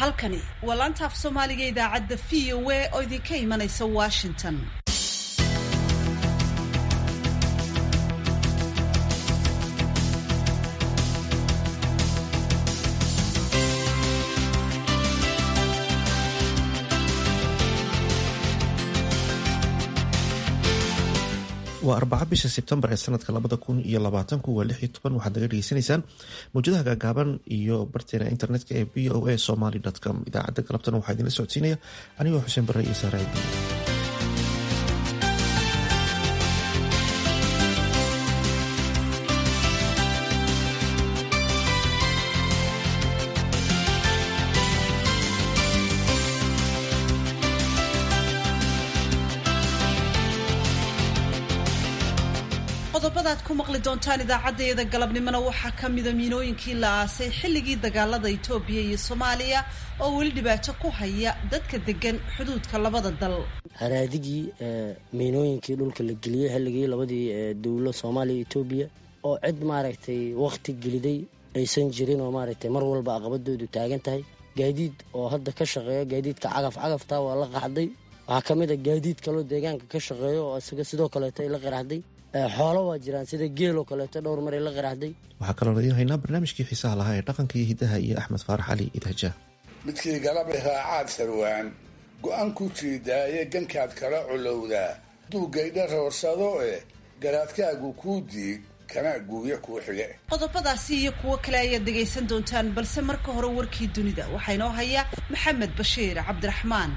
halkani waa laanta af soomaaliga idaacadda v o a oo idinka imanaysa washington waa arbaca bisha sebtembar ee sanadka labada kun iyo labaatanku waa lix iyo toban waxaad naga dhegeysanaysaan mawjadaha gaagaaban iyo barteena internetka ee v o a somaly com idaacadda galabtana waxaa idinla socodsiinaya anigoo xuseen bare iyo saaraadi qodobadaad ku maqli doontaan idaacadeeda galabnimona waxaa ka mida miinooyinkii la aasay xilligii dagaalada itoobiya iyo soomaaliya oo weli dhibaato ku haya dadka degan xuduudka labada dal haraadigii miinooyinkii dhulka la geliyey xilligii labadii dowlo soomaaliya etoobiya oo cid maaragtay wakhti geliday aysan jirin oo maaragtay mar walba aqabadoodu taagan tahay gaadiid oo hadda ka shaqeeya gaadiidka cagaf cagafta waa la qaxday waxaa ka mid a gaadiid kaloo deegaanka ka shaqeeyo oo isaga sidoo kaleeto ay la qaraxday xoolo waa jiraan sida geeloo kaleeto dhowr mar ay la qaraxday waxaa kaloo idiin haynaa barnaamijkii xiisaha lahaa ee dhaqanka iyo hiddaha iyo axmed faarax cali idhaja midkii galabay raacaad sarwaan go-aan ku jiidaaye gankaad kala culowdaa duugaydha roorsado eh garaadkaagu kuu diig kana guuya kuu xige qodobadaasi iyo kuwo kale ayaad dhegaysan doontaan balse marka hore warkii dunida waxaa inoo haya maxamed bashiir cabdiraxmaan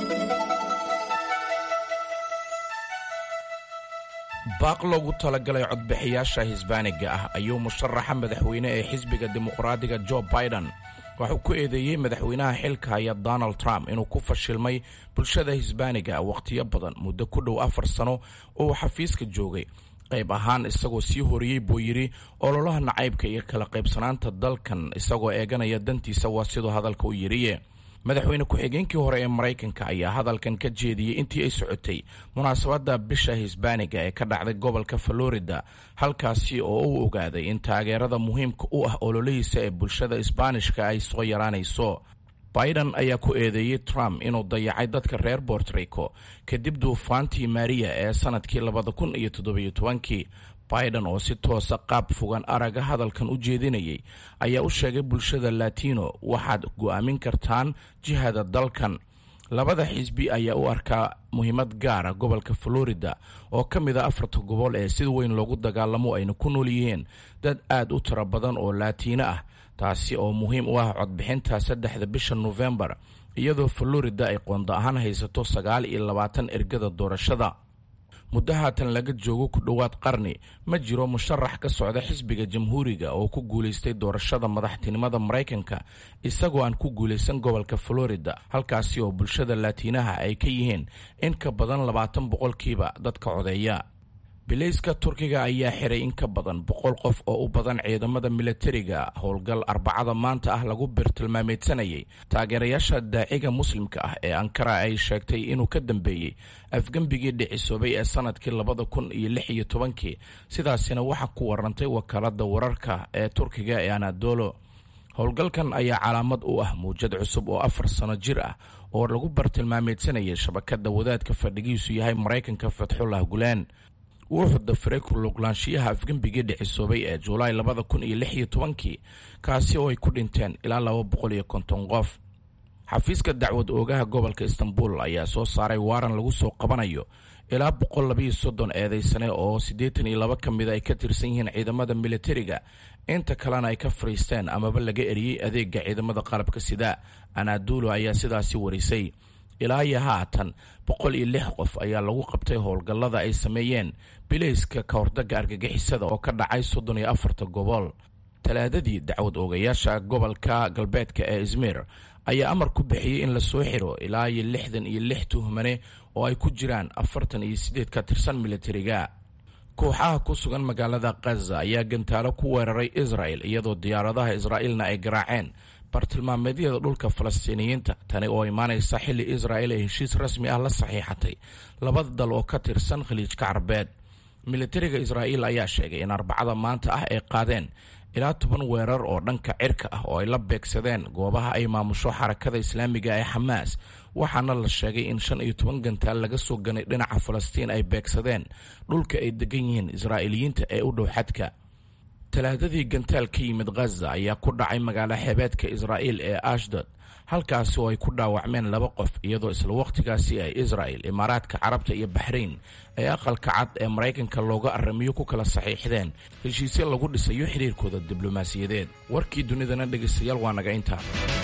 baaq loogu talagalay codbixiyaasha hisbaaniga ah ayuu musharaxa madaxweyne ee xisbiga dimuqraadiga jo biden waxuu ku eedeeyey madaxweynaha xilka haya donald trump inuu ku fashilmay bulshada hisbaaniga wakhtiyo badan muddo ku dhow afar sano oo uu xafiiska joogay qayb ahaan isagoo sii horiyey buu yidhi ololaha nacaybka iyo kala qaybsanaanta dalkan isagoo eeganaya dantiisa waa siduu hadalka u yidhiye madaxweyne ku-xigeenkii hore ee maraykanka ayaa hadalkan ka jeediyey intii ay socotay munaasabadda bisha hisbaaniga ee ka dhacday gobolka florida halkaasi oo uu ogaaday in taageerada muhiimka u ah ololihiisa ee bulshada isbaanishka ay soo yaraanayso biden ayaa ku eedeeyey trump inuu dayacay dadka reer bortrico kadib duufaantii maariya ee sanadkii labada kun iyo toddobiyo tobankii biden oo si toosa qaab fogan araga hadalkan u jeedinayay ayaa u sheegay bulshada latino waxaad go'aamin kartaan jihada dalkan labada xisbi ayaa u arkaa muhiimad gaara gobolka florida oo ka mid a afarta gobol ee sida weyn loogu dagaalamo ayna ku nool yihiin dad aad u tiro badan oo laatiino ah taasi oo muhiim u ah codbixinta saddexda bisha nofembar iyadoo florida ay qondo ahaan haysato sagaal iyo labaatan ergada doorashada muddo haatan laga joogo ku dhowaad qarni ma jiro musharax ka socda xisbiga jamhuuriga oo ku guulaystay doorashada madaxtinimada maraykanka isagoo aan ku guulaysan gobolka florida halkaasi oo bulshada laatiinaha ay ka yihiin in ka badan labaatan boqolkiiba dadka codeeya bilayska turkiga ayaa xiray in ka badan boqol qof oo u badan ciidamada milatariga howlgal arbacada maanta ah lagu birtilmaameedsanayay taageerayaasha daaciga muslimka ah ee ankara ay sheegtay inuu ka dambeeyey afgembigii dhicisoobay ee sanadkii labada kun iyo lix iyo tobankii sidaasina waxaa ku warantay wakaalada wararka ee turkiga ee anadolo howlgalkan ayaa calaamad u ah muwjad cusub oo afar sano jir ah oo lagu bartilmaameedsanayay shabakada wadaadka fadhigiisu yahay maraykanka fatxullah gulaan wuxuu dafiray kuluglaanshiyaha afgembigii dhicisoobay ee julaay labada kun iyo lix iyo tobankii kaasi oo ay ku dhinteen ilaa laba boqol iyo konton qof xafiiska dacwad oogaha gobolka istanbul ayaa soo saaray waaran lagu soo qabanayo ilaa boqol labayo soddon eedeysane oo siddeetan iyo laba ka mida ay ka tirsan yihiin ciidamada militariga inta kalena ay ka fadhiisteen amaba laga eriyey adeega ciidamada qalabka sida anadulo ayaa sidaasi warisay ilaa iyo haatan boqol iyo lix qof ayaa lagu qabtay howlgallada ay sameeyeen bilayska ka hordaga argagixisada oo ka dhacay soddon iyo afarta gobol talaadadii dacwad oogayaasha gobolka galbeedka ee izmir ayaa amar ku bixiyey in lasoo xiro ilaa iyo lixdan iyo lix tuhmane oo ay ku jiraan afartan iyo siddeed ka tirsan militariga kooxaha ku sugan magaalada khaza ayaa gantaalo ku weeraray israel iyadoo diyaaradaha israa'iilna ay garaaceen bartilmaameedyada dhulka falastiiniyiinta tani oo imaanaysa xilli israa'il ay heshiis rasmi ah la saxiixatay labada dal oo ka tirsan khaliijka carbeed militariga israa'iil ayaa sheegay in arbacada maanta ah ay qaadeen ilaa toban weerar oo dhanka cirka ah oo ay la beegsadeen goobaha ay maamusho xarakada islaamiga ee xamaas waxaana la sheegay in shan iyo toban gantaal laga soo ganay dhinaca falastiin ay beegsadeen dhulka ay degan yihiin israa'iiliyiinta ee u dhow xadka talaadadii gantaal ka yimid khaza ayaa ku dhacay magaalo xeebeedka israa'iil ee ashdod halkaasi oo ay ku dhaawacmeen laba qof iyadoo isla wakhtigaasi ay israa'el imaaraadka carabta iyo baxrayn ay aqalka cad ee maraykanka looga aramiyo ku kala saxiixdeen heshiisyo lagu dhisayo xiriirkooda diblomaasiyadeed warkii dunidana dhegaystayaal waa naga intaa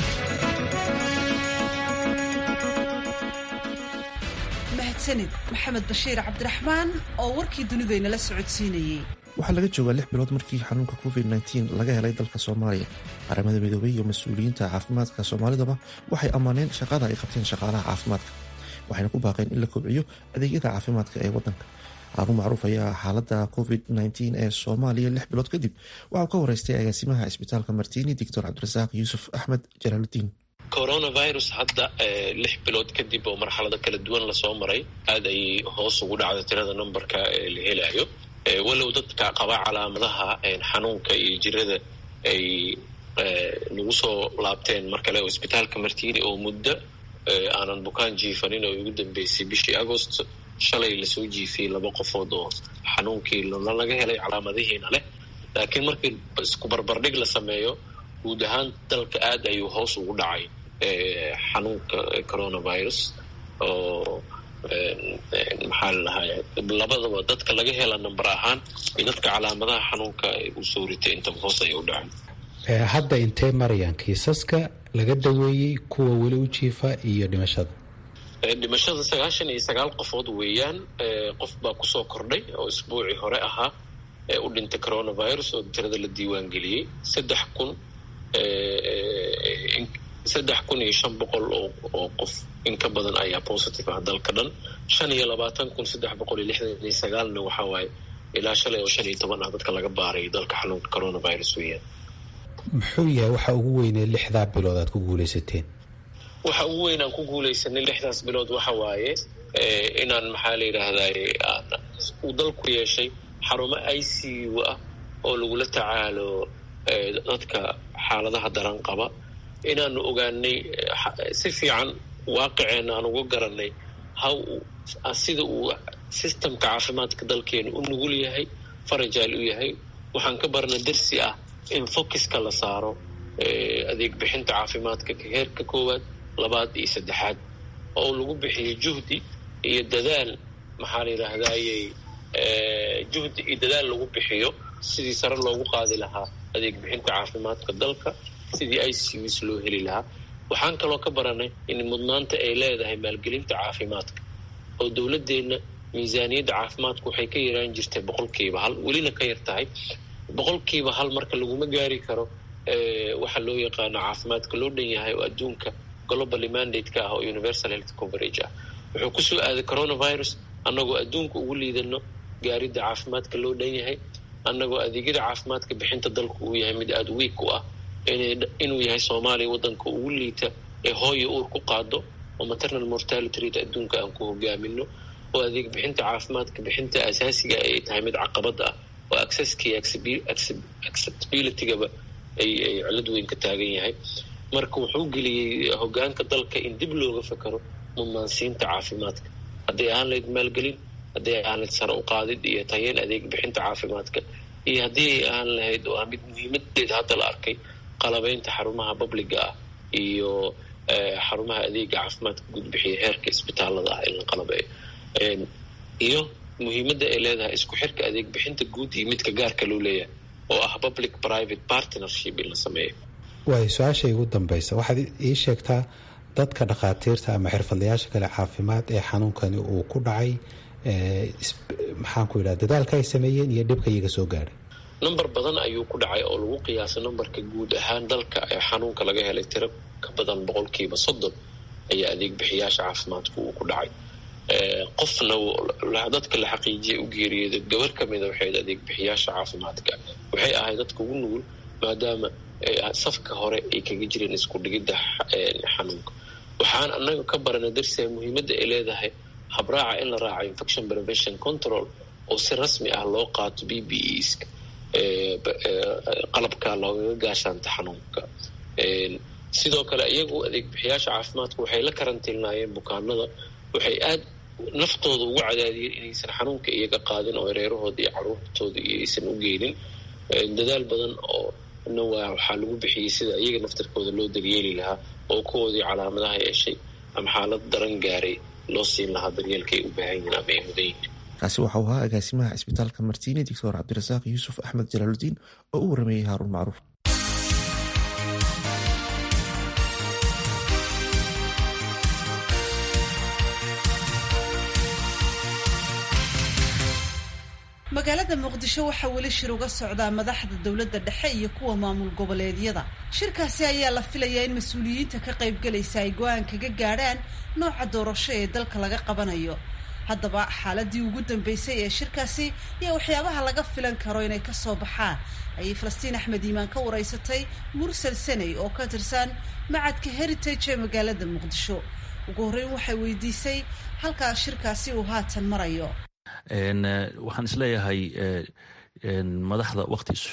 mahadsanid maxamed bashiir cabdiraxmaan oo warkii dunidaynala socodsiinayey waxaa laga joogaa lix bilood markii xanuunka covid nteen laga helay dalka soomaaliya qaramada midoobay iyo mas-uuliyiinta caafimaadka soomaalidaba waxay ammaaneen shaqada ay qabteen shaqaalaha caafimaadka waxayna ku baaqeen in la kobciyo adeegyada caafimaadka ee wadanka haarun macruuf ayaa xaalada covid nteen ee soomaaliya lix bilood kadib waxauu ka wareystay agaasimaha cisbitaalka martiini doctor cabdirasaaq yuusuf axmed jalaaludiin coronavirus hadda lix bilood kadib oo marxalado kala duwan lasoo maray aada ayay hoos ugu dhacda tirada numberka la helayo walow dadka qaba calaamadaha xanuunka iyo jirada ay nagu soo laabteen mar kale oo isbitaalka martiini oo muddo aanan bukaan jiifanin oo ugu dambeysay bishii agost shalay lasoo jiifiyey laba qofood oo xanuunkii laga helay calaamadihiina leh laakiin markii isku barbardhig la sameeyo guud ahaan dalka aada ayuu hoos ugu dhacay xanuunka coronavirus oo maxaa ladahay labadaba dadka laga hela number ahaan iyo dadka calaamadaha xanuunka uu soo ritay intaba hoos ayay u dhaceen hadda intee marayaan kiisaska laga daweeyey kuwa weli u jiifa iyo dhimashada dhimashada sagaashan iyo sagaal qofood weeyaan qof baa kusoo kordhay oo isbuucii hore ahaa ee u dhintay coronavirus oo tirada la diiwaan geliyey saddex kun saddex kun iyo shan boqol oo qof in ka badan ayaa positive ah dalka dhan shan iyo labaatan kun saddex boqol iyo lixdan iyo sagaalna waxaa waaye ilaa shalay oo shan iyo toban ah dadka laga baaray dalka xanuunka coronavirus weeyaan muxuu yahay waxa ugu weynee lixdaa bilood aad ku guulaysateen waxa ugu weyn aan ku guulaysanay lixdaas bilood waxa waaye inaan maxaa la yidhaahday uu dalku yeeshay xarumo i c u ah oo lagula tacaalo dadka xaaladaha daran qaba inaanu ogaanay si fiican waaqiceenna aan uga garanay how sida uu systemka caafimaadka dalkeenu u nugul yahay farajaal u yahay waxaan ka barna darsi ah in focuska la saaro adeeg bixinta caafimaadka heerka koowaad labaad iyo saddexaad oo lagu bixiyo juhdi iyo dadaal maxaa la yidhaahdayey juhdi iyo dadaal lagu bixiyo sidii sare loogu qaadi lahaa adeeg bixinta caafimaadka dalka sidii i c us loo heli lahaa waxaan kaloo ka baranay in mudnaanta ay leedahay maalgelinta caafimaadka oo dowladeenna miisaaniyadda caafimaadku waxay ka yaraan jirtay boqolkiiba hal welina ka yar tahay boqolkiiba hal marka laguma gaari karo waxa loo yaqaano caafimaadka loo dhan yahay oo adduunka globally mandate-ka ah oo universal health coverage ah wuxuu kusoo aaday coronavirus annagoo adduunka ugu liidano gaaridda caafimaadka loo dhan yahay annagoo adeegyada caafimaadka bixinta dalku uu yahay mid aada wiig u ah inuu yahay soomaaliya waddanka ugu liita ee hooya uur ku qaado oo maternal mortality rate adduunka aan ku hogaamino oo adeeg bixinta caafimaadka bixinta asaasiga ay tahay mid caqabad ah oo accesskii acceptabilitygaba ay ay cilad weyn ka taagan yahay marka wuxuu geliyey hogaanka dalka in dib looga fakaro mudnaansiinta caafimaadka hadday ahaan lahayd maalgelin hadday ahaan lahayd sare u qaadid iyo tayeen adeeg bixinta caafimaadka iyo haddii ay ahaan lahayd oo ah mid muhiimadeeda hadda la arkay qalabeynta xarumaha babliga ah iyo xarumaha adeega caafimaadka gudbixiya heerka isbitaalada ah in la qalabeeyo iyo muhiimadda ay leedahay isku xirka adeeg bixinta guud iyo midka gaarka loo leeyahay oo ah public private partnership in la sameeyo waayo su-aasha igu dambaysa waxaad ii sheegtaa dadka dhakhaatiirta ama xirfadlayaasha kale caafimaad ee xanuunkani uu ku dhacay maxaan ku yidhaha dadaalka ay sameeyeen iyo dhibka iyaga soo gaadhay number badan ayuu ku dhacay oo lagu qiyaasay numberka guud ahaan dalka ee xanuunka laga helay tiro ka badan boqolkiiba soddon ayaa adeeg bixiyaasha caafimaadku uu ku dhacay qofna dadka la xaqiijiyay u geeriyooda gabar ka mida waxayd adeeg bixiyaasha caafimaadka waxay ahayd dadka ugu nugul maadaama safka hore ay kaga jireen isku dhigidda xanuunka waxaan annaga ka barana darsia muhiimadda ay leedahay habraaca in la raaco infection prevention control oo si rasmi ah loo qaato b b eska qalabka loogaga gaashaanta xanuunka sidoo kale iyagu adeeg bixiyaasha caafimaadku waxay la karantiilnaayeen bukaanada waxay aad naftooda ugu cadaadiyeen inaysan xanuunka iyaga qaadin oo reerahooda iyo caruurtooda iyo aysan u geenin dadaal badan oo na waa waxaa lagu bixiyey sida iyaga naftarkooda loo daryeeli lahaa oo kuwoodii calaamadaha yeeshay ama xaalad daran gaaray loo siin lahaa daryeelka ay u baahan yihiin ama ay mudan yihiin kaasi waxau ahaa agaasimaha cisbitaalka martiine doctor cabdirasaaq yuusuf axmed jalaaludiin oo u warameeyey haaruun macruuf magaalada muqdisho waxaa weli shir uga socdaa madaxda dowladda dhexe iyo kuwa maamul goboleedyada shirkaasi ayaa la filayaa in mas-uuliyiinta ka qaybgalaysa ay go-aan kaga gaadhaan nooca doorasho ee dalka laga qabanayo haddaba xaaladii ugu dambeysay ee shirkaasi iyo waxyaabaha laga filan karo inay kasoo baxaan ayay falastiin axmed iimaan ka wareysatay mursal saney oo ka tirsan macadka heritage ee magaalada muqdisho ugu horreyn waxay weydiisay halkaa shirkaasi uu haatan marayo waxaan isleeyahay madaxda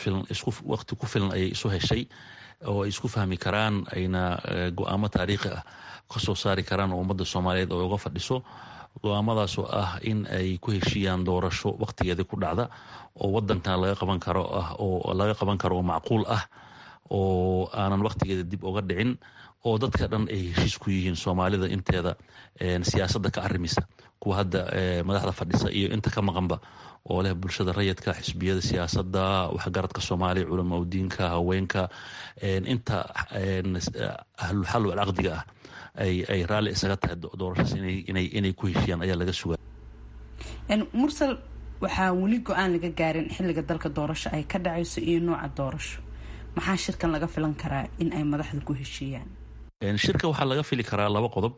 waqti ku filan ayay isu heshay oo ay isku fahmi karaan ayna go-aamo taariikhi ah kasoo saari karaan oo ummadda soomaaliyeed oo uga fadhiso go-aamadaasoo ah in ay ku heshiiyaan doorasho waqtigeedii ku dhacda oo wadankan laga qaban karo ah oo laga qaban karo oo macquul ah oo aanan waqtigeeda dib uga dhicin oo dadka dhan ay heshiis ku yihiin soomaalida inteeda siyaasadda ka arimisa kuwa hadda madaxda fadhisa iyo inta ka maqanba oo leh bulshada rayidka xisbiyada siyaasadda waxgaradka soomaaliya culamo diinka haweenka inta ahlulxal walcaqdiga ah ay raalli isaga tahay doorashaas inay ku heshiiyaan ayaa laga sugaa mursal waxaa weli go-aan laga gaarin xilliga dalka doorasho ay ka dhacayso iyo nooca doorasho maxaa shirkan laga filan karaa in ay madaxda ku heshiiyaan shirka waxaa laga fili karaa laba qodob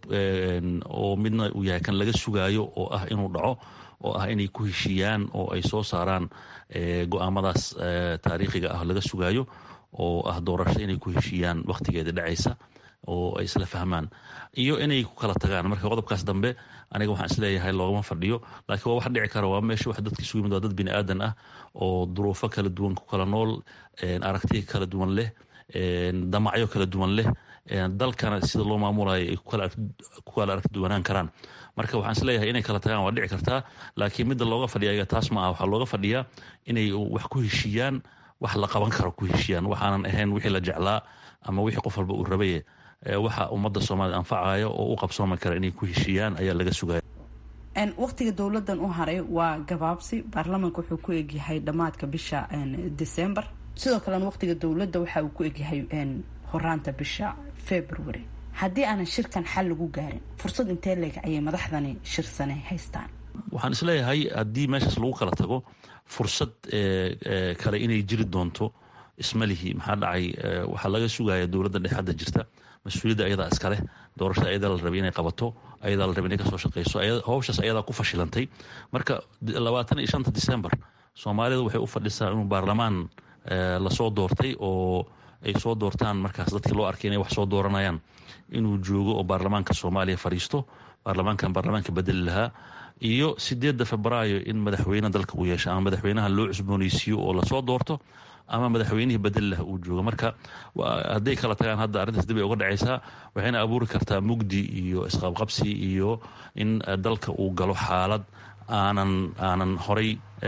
oo midna uu yahay kan laga sugaayo oo ah inuu dhaco oo ah inay ku heshiiyaan oo ay soo saaraan go-aamadaas taariikhiga ah laga sugaayo oo ah doorasho inay ku heshiiyaan waqtigeeda dhacaysa oo ay isla fahmaan iyo inay ku kala tagaan marka qodobkaas dambe aniga waxaan isleeyahay loogama fadhiyo laakiin waa wax dhici kara waa meesha wax dadka isugu yimid waa dad bini aadan ah oo duruufo kala duwan ku kala nool aragtiya kala duwan leh damacyo kala duwan leh dalkana sida loo maamulayo ay ku kala aragti duwanaan karaan marka waxaan isleeyahay inay kala tagaan waa dhici kartaa laakiin midda looga fadhiya ayaga taas ma ah waxaa looga fadhiyaa inay wax ku heshiiyaan wax la qaban karo ku heshiiyaan waxaanan ahayn wixii la jeclaa ama wixii qof walba uu rabaye waxa ummadda soomaalida anfacaya oo u qabsoomi kara inay ku heshiiyaan ayaa laga sugaya waqtiga dowladan u haray waa gabaabsi baarlamaanka wuxuu ku egyahay dhammaadka bisha december sidoo kalena waqtiga dowladda waxa uu ku egyahay horaanta bisha february haddii aanan shirkan xal lagu gaarin fursad intee leeg ayay madaxdani shirsane haystaan waxaan isleeyahay haddii meeshaas lagu kala tago fursad kale inay jiri doonto ismalihi maxaa dhacay waxaa laga sugaya dowladda dhexadda jirta mas-uuliyadda ayadaa iskaleh doorashada ayadaa la rabay inay qabato ayadaa la rabay inay kasoo shaqeyso howshaas ayadaa ku fashilantay marka labaatan iyo shanta december soomaalida waxay u fadhisaa inuu baarlamaan lasoo doortay oo ay soo doortaan markaas dadkii loo arkay inay wax soo dooranayaan inuu joogo oo baarlamaanka soomaaliya fadhiisto baarlamaankan baarlamaanka bedeli lahaa iyo sideedda febraayo in madaxweyne dalka uu yeesha ama madaxweynaha loo cusbooneysiiyo oo lasoo doorto ama madaxweynihii bedeli laha uu joogo marka hadday kala tagaan hadda arrintaas dib ay uga dhacaysaa waxayna abuuri kartaa mugdi iyo isqabqabsi iyo in dalka uu galo xaalad aanan aanan horay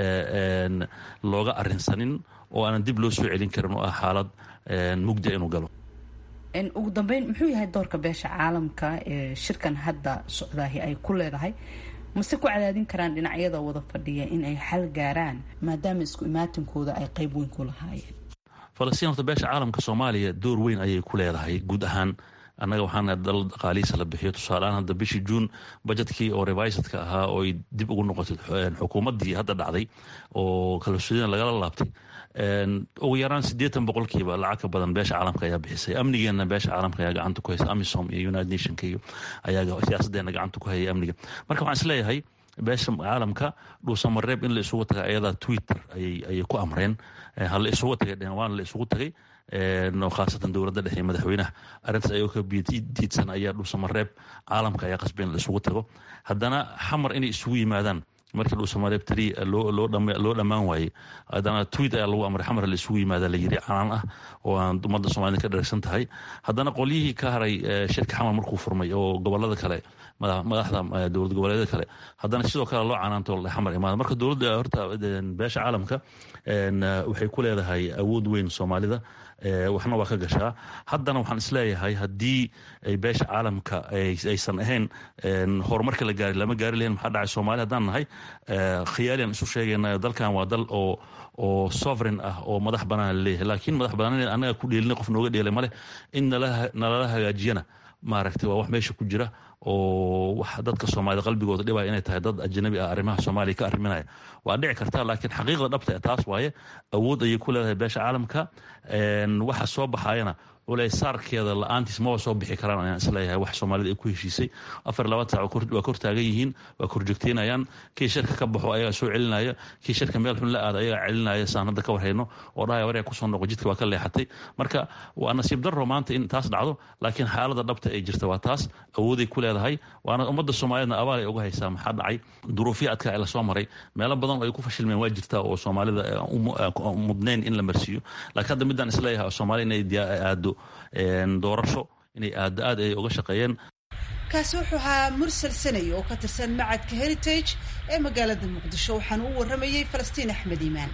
looga arinsanin oo aanan dib loo soo celin karin oo ah xaalad mugdia inuu galo ugu dambeyn muxuu yahay doorka beesha caalamka ee shirkan hadda socdaahi ay ku leedahay mase ku cadaadin karaan dhinacyada wada fadhiya in ay xal gaaraan maadaama isku imaatinkooda ay qeyb weyn ku lahaayeen falastiin horta beesha caalamka soomaaliya door weyn ayay ku leedahay guud ahaan annaga waxaana dal dhaqaalihiisa la bixiyo tusaaleaan hadda bishii juun bajetkii oo revisadka ahaa oo ay dib ugu noqotay xukuumaddii hadda dhacday oo kalsoonida lagala laabtay ugu yaraan siddeetan boqolkiiba lacag ka badan beesha caalamka ayaa bixisay amnigeenna beesha caalamka ayaa gacanta ku haysa amisom iyo united nationka iyo ayaa siyaasaddeena gacanta ku hayay amniga marka waxaan isleeyahay beesha caalamka dhuusamareeb in la isugu tagay ayadaa twitter ayay ku amreen ha la isugu tagay dhehen waana la isugu tagay khaasatan dowladda dhexe iyo madaxweynaha arrintaas ayagoo ka diidsan ayaa dhuusamareeb caalamka ayaa qasbay in la isugu tago haddana xamar inay isugu yimaadaan markii dhuusamareeb tari loo dhammaan waayey haddana tweet ayaa lagu amray xamar la isugu yimaada la yiri canaan ah oo aan ummadda soomaalida ka dharagsan tahay haddana qolyihii ka haray shirka xamar markuu furmay oo gobolada kale madaxda dowlad goboleedyada kale haddana sidoo kale loo canaanto xamar imaada marka dowladda horta beesha caalamka waxay ku leedahay awood weyn soomaalida waxna waa ka gashaa haddana waxaan isleeyahay haddii ay beesha caalamka aysan ahayn horumarka la gaari lama gaari lahayn maxaa dhacay soomaali haddaan nahay khiyaaliyan isu sheegayna dalkan waa dal oo oo sovereign ah oo madax banaan laleeyahay laakiin madax banaan annaga ku dheelina qof nooga dheelay maleh in nalala hagaajiyana maaragtay waa wax meesha ku jira oo wax dadka soomaalida qalbigooda dhibaya inay tahay dad ajnabi ah arrimaha soomaaliya ka arriminaya waa dhici karta laakiin xaqiiqda dhabta taas waaye awood ayay ku leedahay beesha caalamka waxa soo baxayana culeysaarkeeda la-aantiis maba soo bixi karaan ayaan isleeyahay wax soomaalida ay ku heshiisay afar labaatan sac waa kor taagan yihiin waa korjoogteynayaan kii shirka ka baxo ayagaa soo celinaya kii shirka meel xun la aada ayagaa celinaya saan hadda ka warhayno oo dhahaya waryaa kusoo noqo jidka waa ka leexatay marka waa nasiib darro maanta in taas dhacdo laakiin xaalada dhabta ay jirta waa taas awooday ku leedahay waana ummadda soomaaliyedna abaal ay uga haysaa maxaa dhacay duruufya adka ee lasoo maray meelo badan oo ay ku fashilmeen waa jirta oo soomaalida mudnayn in la marsiiyo laakiin hadda midaan isleeyahay soomaaliya inay aado doorasho inay aada aad ay uga shaqeeyeen kaasi wuxuu ahaa mursal sanay oo ka tirsan macadka heritage ee magaalada muqdisho waxaana u warramayey falastiin axmed iimaan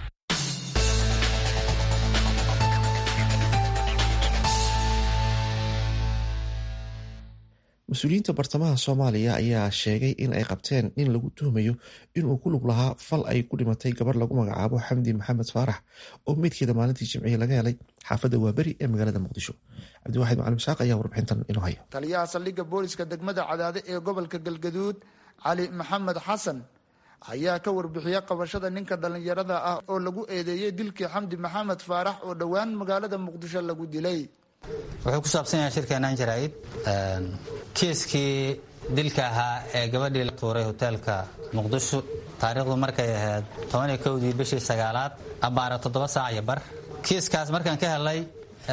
mas-uuliyiinta bartamaha soomaaliya ayaa sheegay in ay qabteen in lagu tuhmayo inuu ku lug lahaa fal ay ku dhimatay gabar lagu magacaabo xamdi maxamed faarax oo meydkeeda maalintii jimciye laga helay xaafadda waaberi ee magaalada muqdisho cabdiwaxid macalin isaaq ayaa warbixintan inoo haya taliyaha saldhigga booliska degmada cadaade ee gobolka galgaduud cali maxamed xasan ayaa ka warbixiyey qabashada ninka dhallinyarada ah oo lagu eedeeyey dilkii xamdi maxamed faarax oo dhowaan magaalada muqdisho lagu dilay wuxuu ku saabsan yahay shirkeenaan jaraa'id kiiskii dilka ahaa ee gabadhii la tuuray hoteelka muqdisho taariikhdu markay ahayd tobaniyo kowdii bishii sagaalaad abbaara toddoba saac iyo bar kiiskaas markaan ka helay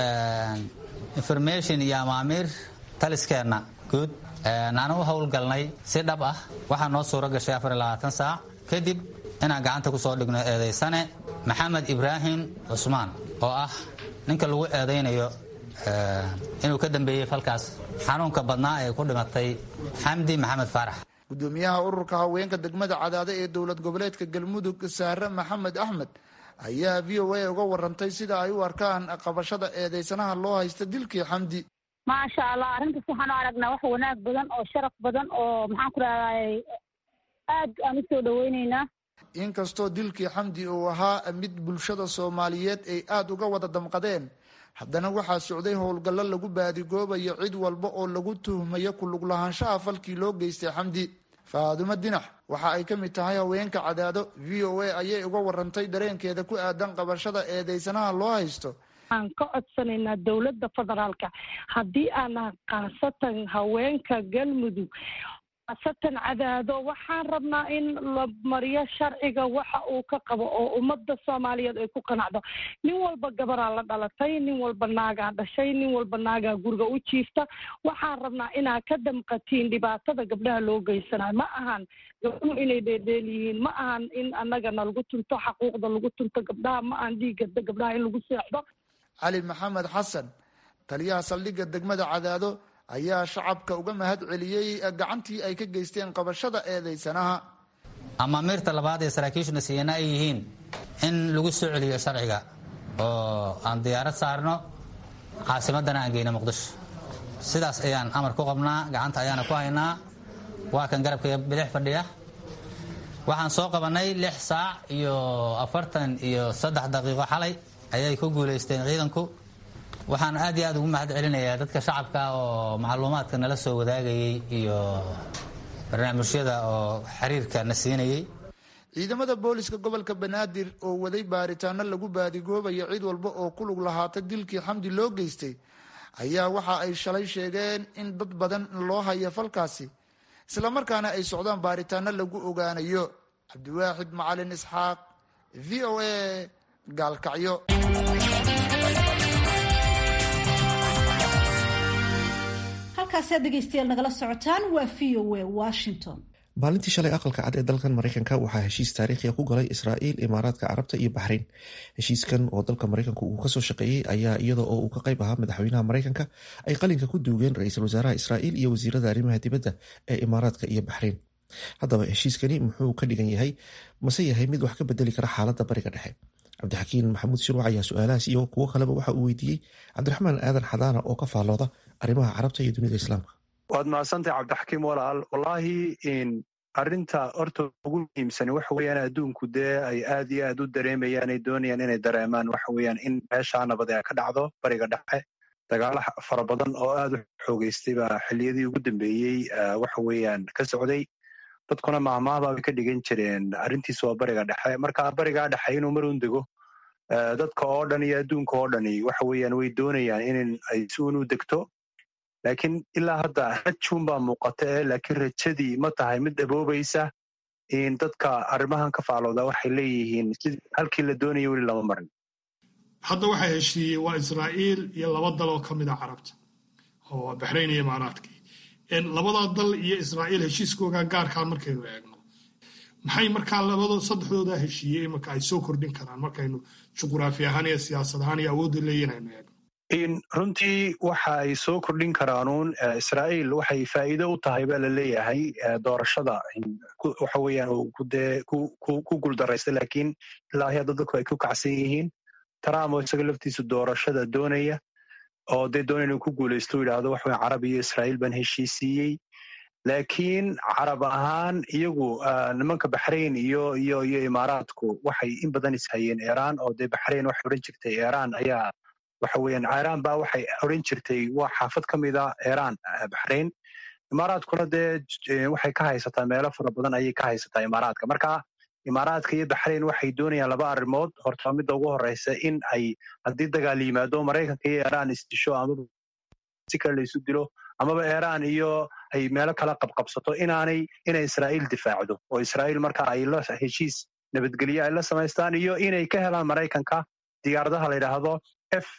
information iyo amaamiir taliskeenna guud aan u howlgalnay si dhab ah waxaa noo suuro gashay afar iyo labaatan saac kadib inaan gacanta ku soo dhigno eedaysane maxamed ibraahim cusmaan oo ah ninka lagu eedaynayo inuu ka dambeeyey falkaas xanuunka badnaa ee ku dhimatay xamdi maxamed faarax gudoomiyaha ururka haweenka degmada cadaade ee dowlad goboleedka galmudug saare maxamed axmed ayaa v o a uga warantay sida ay u arkaan qabashada eedeysanaha loo haysta dilkii xamdi maasha allah arrintaas waxaan u aragnaa wax wanaag badan oo sharaf badan oo maxaan ku rahday aad aan usoo dhaweyneynaa inkastoo dilkii xamdi uu ahaa mid bulshada soomaaliyeed ay aada uga wada damqadeen haddana waxaa socday howlgallo lagu baadigoobayo cid walba oo lagu tuhmayo kulug lahaanshaha falkii loo geystay xamdi faadumo dinax waxa ay ka mid tahay haweenka cadaado v o a ayay uga warantay dareenkeeda ku aadan qabashada eedeysanaha loo haysto waxaan ka codsanaynaa dowladda federaalka haddii aana khaasatan haweenka galmudug khaasatan cadaado waxaan rabnaa in la mariyo sharciga waxa uu ka qabo oo ummadda soomaaliyeed ay ku qanacdo nin walba gabaraa la dhalatay nin walba naagaa dhashay nin walba naagaa guriga u jiifta waxaan rabnaa inaa ka damqatiin dhibaatada gabdhaha loo geysanayo ma ahan gabdhuhu inay dheerdheel yihiin ma ahan in annagana lagu tunto xaquuqda lagu tunto gabdhaha ma ahan dhiigga gabdhaha in lagu seexdo cali maxamed xasan taliyaha saldhigga degmada cadaado ayaa shacabka uga mahad celiyey gacantii ay ka geysteen qabashada eedeysanaha amaamiirta labaad ee saraakiishuna siiyana ay yihiin in lagu soo celiyo sharciga oo aan diyaarad saarno caasimadana aan geyno muqdisho sidaas ayaan amar ku qabnaa gacanta ayaana ku haynaa waa kan garabka bidix fadhiya waxaan soo qabannay lix saac iyo afartan iyo saddex daqiiqo xalay ayay ku guulaysteen ciidanku waxaan aad iyo aad ugu mahad celinayaa dadka shacabka oo macluumaadka nala soo wadaagayey iyo barnaamijyada oo xiriirka na siinayey ciidamada booliska gobolka banaadir oo waday baaritaano lagu baadigoobayo cid walba oo ku lug lahaata dilkii xamdi loo geystay ayaa waxa ay shalay sheegeen in dad badan loo hayo falkaasi islamarkaana ay socdaan baaritaano lagu ogaanayo cabdiwaaxid macalin isxaaq v o a gaalkacyo halkaasaad dhegaystayaal nagala socotaan waa v o a washington maalintii shalay aqalka cad ee dalkan maraykanka waxaa heshiis taariikhiya ku galay israa'iil imaaraadka carabta iyo baxrayn heshiiskan oo dalka maraykanku uu kasoo shaqeeyey ayaa iyada oo uu ka qayb ahaa madaxweynaha maraykanka ay qalinka ku duugeen ra-iisul wasaaraha israa'iil iyo wasiirada arrimaha dibadda ee imaaraadka iyo baxrayn haddaba heshiiskani muxuu ka dhigan yahay mase yahay mid wax ka bedeli kara xaaladda bariga dhexe cabdixakiin maxamuud shirwac ayaa su-aalahaas iyo kuwo kaleba waxa uu weydiiyey cabdiraxmaan aadan xadaana oo ka faallooda arrimaha carabta iyo dunida islaamka waad mahadsantahay cabdixakiim walaal wallaahi arrinta horta ugu muhiimsani waxa weeyaan adduunku dee ay aad iyo aad u dareemayaan ay doonayaan inay dareemaan waxa weeyaan in meeshaa nabad ee ka dhacdo bariga dhexe dagaalo fara badan oo aad u xoogeystay baa xilliyadii ugu dambeeyey waxa weeyaan ka socday dadkuna maahmaahbaa bay ka dhigan jireen arrintiisu waa bariga dhexe marka barigaa dhexe inuu mar un dego dadka oo dhan iyo adduunka oo dhani waxa weeyaan way doonayaan in ay si un u degto laakiin ilaa hadda rajuun baa muuqata ee laakiin rajadii ma tahay mid daboobaysa in dadka arrimahan ka faalooda waxay leeyihiin sidii halkii la doonaya weli lama marin hadda waxaa heshiiyey waa israa'iil iyo laba dal oo ka mid a carabta oo baxrayn iyo imaaraadkii labadaa dal iyo israa'iil heshiiskooga gaarkaa markaynu eegno maxay markaa labado saddexdoodaa heshiiyey imanka ay soo kordhin karaan markaynu juquraafi ahaan iyo siyaasad ahaan iyo awoodda leeyihin aynu eegno runtii waxa ay soo kordhin karaanuun israa'iil waxay faa'iido u tahay baa la leeyahay doorashada waxa weeyaan dee ku guuldaraysta laakiin ilaahi hadda dadku ay ku kacsan yihiin trump oo isaga laftiisa doorashada doonaya oo dee doonaya inuu ku guulaysto u yidhaahdo waxa weyan carab iyo israa'iil baan heshiisiiyey laakiin carab ahaan iyagu nimanka baxrayn iyo iyo iyo imaaraadku waxay in badan ishayeen iiraan oo dee baxrayn waxay odhan jirtay iiraan ayaa waxa weeyaan iiraan baa waxay odhan jirtay waa xaafad ka mida iiraan baxrayn imaaraadkuna dee waxay ka haysataa meelo fara badan ayay ka haysataa imaaraadka marka imaaraadka iyo baxrayn waxay doonayaan laba arrimood horta midda ugu horeysa in ay haddii dagaal yimaado maraykanka iyo iiraan isdisho amaba si kale laysu dilo amaba iiraan iyo ay meelo kala qabqabsato inaanay inay israa'iil difaacdo oo israa'iil marka ay la heshiis nabadgelyo ay la samaystaan iyo inay ka helaan maraykanka diyaaradaha la yidhaahdo f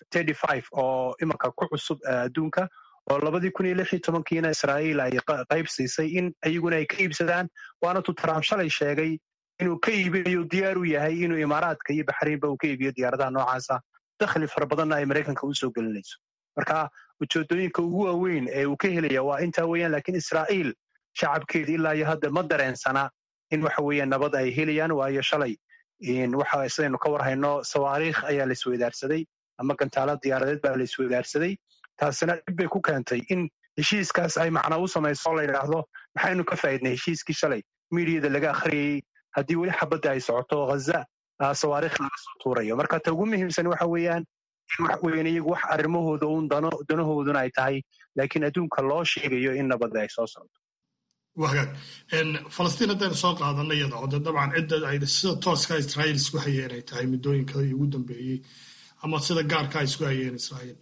oo imanka ku cusub adduunka oo labadii kun iyo lix iyo tobankiina israa'iil ay qayb siisay in iyaguna ay ka iibsadaan waana tu trump shalay sheegay inuu ka iibinayo diyaar u yahay inuu imaaraadka iyo baxraynba uu ka iibiyo diyaaradaha noocaasa dakhli fara badanna ay maraykanka u soo gelinayso marka ujeedooyinka ugu waaweyn ee uu ka helaya waa intaa weeyaan laakiin israa'iil shacabkeeda ilaa iyo hadda ma dareensana in waxa weeyaan nabad ay helayaan waayo shalay waxa sidaynu ka warhayno sawaariikh ayaa la isweydaarsaday ama gantaalo diyaaradeed baa la isweydaarsaday taasina dhib bay ku keentay in heshiiskaas ay macna u samayso la yidhaahdo maxaynu ka faa'idnay heshiiskii shalay miidiyada laga akhriyey haddii weli xabadda ay socoto ghaza sawaariikh laga soo tuurayo marka ta ugu muhiimsan waxa weeyaan in wax weeyaan iyagu wax arrimahooda uun dano danahooduna ay tahay laakiin adduunka loo sheegayo in nabadda ay soo socoto wagaag falastiin haddaynu soo qaadanna iyada oo de dabcan cidda ay sida tooska israa'iil isku hayeen ay tahay muddooyinka ugu dambeeyey ama sida gaarka isku hayeen israa'iil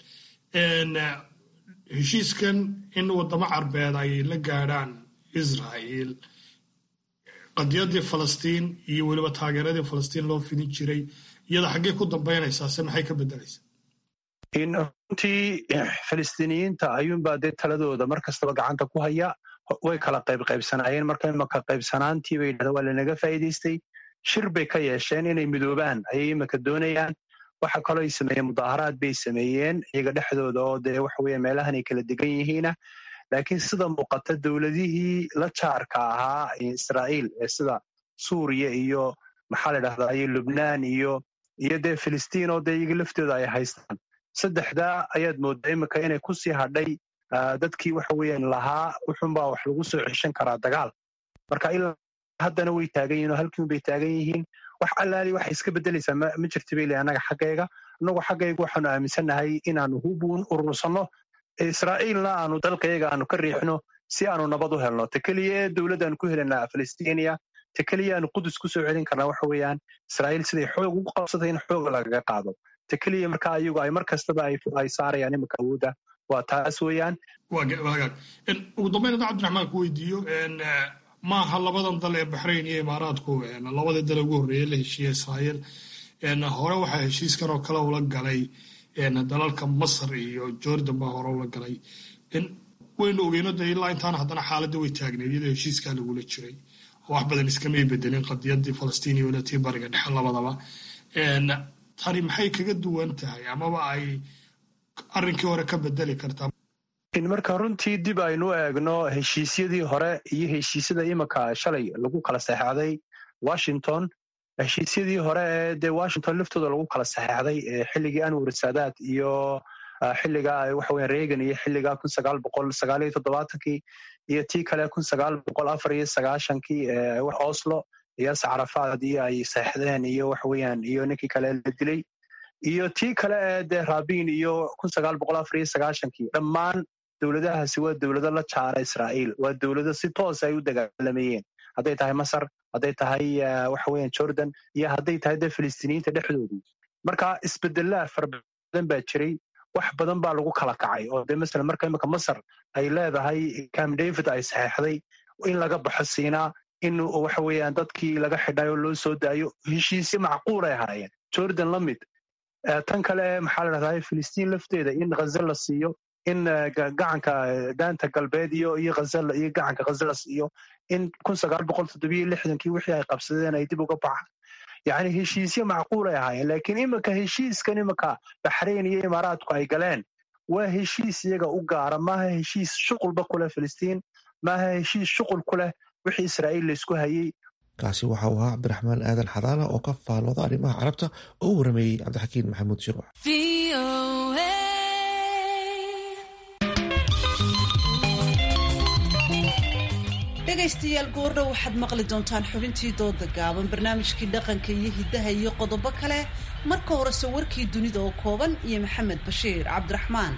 heshiiskan in waddamo carbeed ay la gaadhaan israa'iil qadiyadii falastiin iyo weliba taageeradii falastiin loo fidin jiray iyada xaggee ku dambaynaysaa se maxay ka beddelaysaa runtii falistiiniyiinta ayuunbaa dee taladooda mar kastaba gacanta ku haya way kala qaybqaybsanaayeen marka imaka qaybsanaantii bay yidhahda waa lanaga faa'iidaystay shir bay ka yeesheen inay midoobaan ayay imika doonayaan waxa kaloo ay sameeyeen mudaaharaad bay sameeyeen iyaga dhexdooda oo dee waxa weeye meelahan ay kala degan yihiina laakiin sida muuqata dowladihii la jaarka ahaa israa'iil ee sida suuriya iyo maxaa la dhahdaa iyo lubnaan iyo iyo dee filistiin oo dee iyaga laftooda ay haystaan saddexdaa ayaad mooddaa imika inay ku sii hadhay dadkii waxa weeyaan lahaa wuxunbaa wax lagu soo ceshan karaa dagaal marka ilaa haddana way taagan yihin oo halkiin bay taagan yihiin wax allaali waxay iska beddelaysaa ma jirta bay leeyahay annaga xaggayga annagu xaggayga waxaanu aaminsannahay inaanu hubuun urursanno israa'iilna aanu dalkayaga aanu ka riixno si aanu nabad u helno ta keliya ee dowladdaanu ku helanaa falistiiniya ta keliya aanu qudus ku soo celin karnaa waxa weeyaan israa'iil siday xoog ugu qabsatay in xooga lagaga qaado ta keliya marka ayagu ay mar kastaba ay saarayaan iminka awoodda waa taas weeyaan wagaag ugu dambayn hadda cabdiraxmaan ku weydiiyo maaha labadan dal ee baxrayn iyo imaaraadku labadii dal ugu horreeyey la heshiiye israa'iil hore waxaa heshiiskan oo kale ula galay dalalka masar iyo jordan baa hore ula galay waynu ogeyno de ilaa intaana haddana xaaladda way taagneed iyadoo heshiiskaa lagula jiray wax badan iskamay bedelin qadiyadii falastiin iyo tii bariga dhexe labadaba tani maxay kaga duwan tahay amaba ay arrinkii hore ka bedeli kartaa in marka runtii dib aynu eegno heshiisyadii hore iyo heshiisyada imika shalay lagu kala saxeexday washington heshiisyadii hore ee dee washington laftooda lagu kala saxeexday xilligii anwar saadaad iyo xilliga waxaweya reagan iyo xilliga kun sagaal boqol sagaal iyo toddobaatankii iyo tii kale kun sagaal boqol afar iyo sagaashankii oslo iyo sacrafaad iyo ay saxeexdeen iyo waxaweyaan iyo ninkii kale la dilay iyo tii kale ee dee rabin iyo kun sagaal boqol afar iyo sagaashankii dhammaan dowladahaasi waa dowlado la jaara israa'iil waa dowlado si toos ay u dagaalamayeen hadday tahay masar hadday tahay waxaweyan jordan iyo hadday tahay dee filistiiniyiinta dhexdoodii marka isbedelaa fara badan baa jiray wax badan baa lagu kala kacay oo dee masalan marka imika masar ay leedahay cam david ay saxeexday in laga baxo siinaa in waxa weeyaan dadkii laga xidhay oo loo soo daayo heshiisyo macquul ay ahaayeen jordan la mid tan kale maxaa la dhahdaa filistiin lafteeda in ghaza la siiyo in gacanka daanta galbeed iyo iyo ghaza iyo gacanka ghaza la siiyo in kun sagaal boqol toddobiyo lixdankii wixii ay qabsadeen ay dib uga baxaan yacni heshiisyo macquul ay ahaayeen laakiin imika heshiiskan imika baxrayn iyo imaaraadku ay galeen waa heshiis iyaga u gaara maaha heshiis shuqulba ku leh filistiin maaha heshiis shuqul ku leh wixii israa'iil laysku hayey kaasi waxa uu ahaa cabdiraxmaan aadan xadaana oo ka faalooda arrimaha carabta oo u warameeyey cabdixakiin maxamuud shiruuc dhegaystayaal goordhow waxaad maqli doontaan xubintii dooda gaaban barnaamijkii dhaqanka iyo hiddaha iyo qodobo kale marka horese warkii dunida oo kooban iyo maxamed bashiir cabdiraxmaan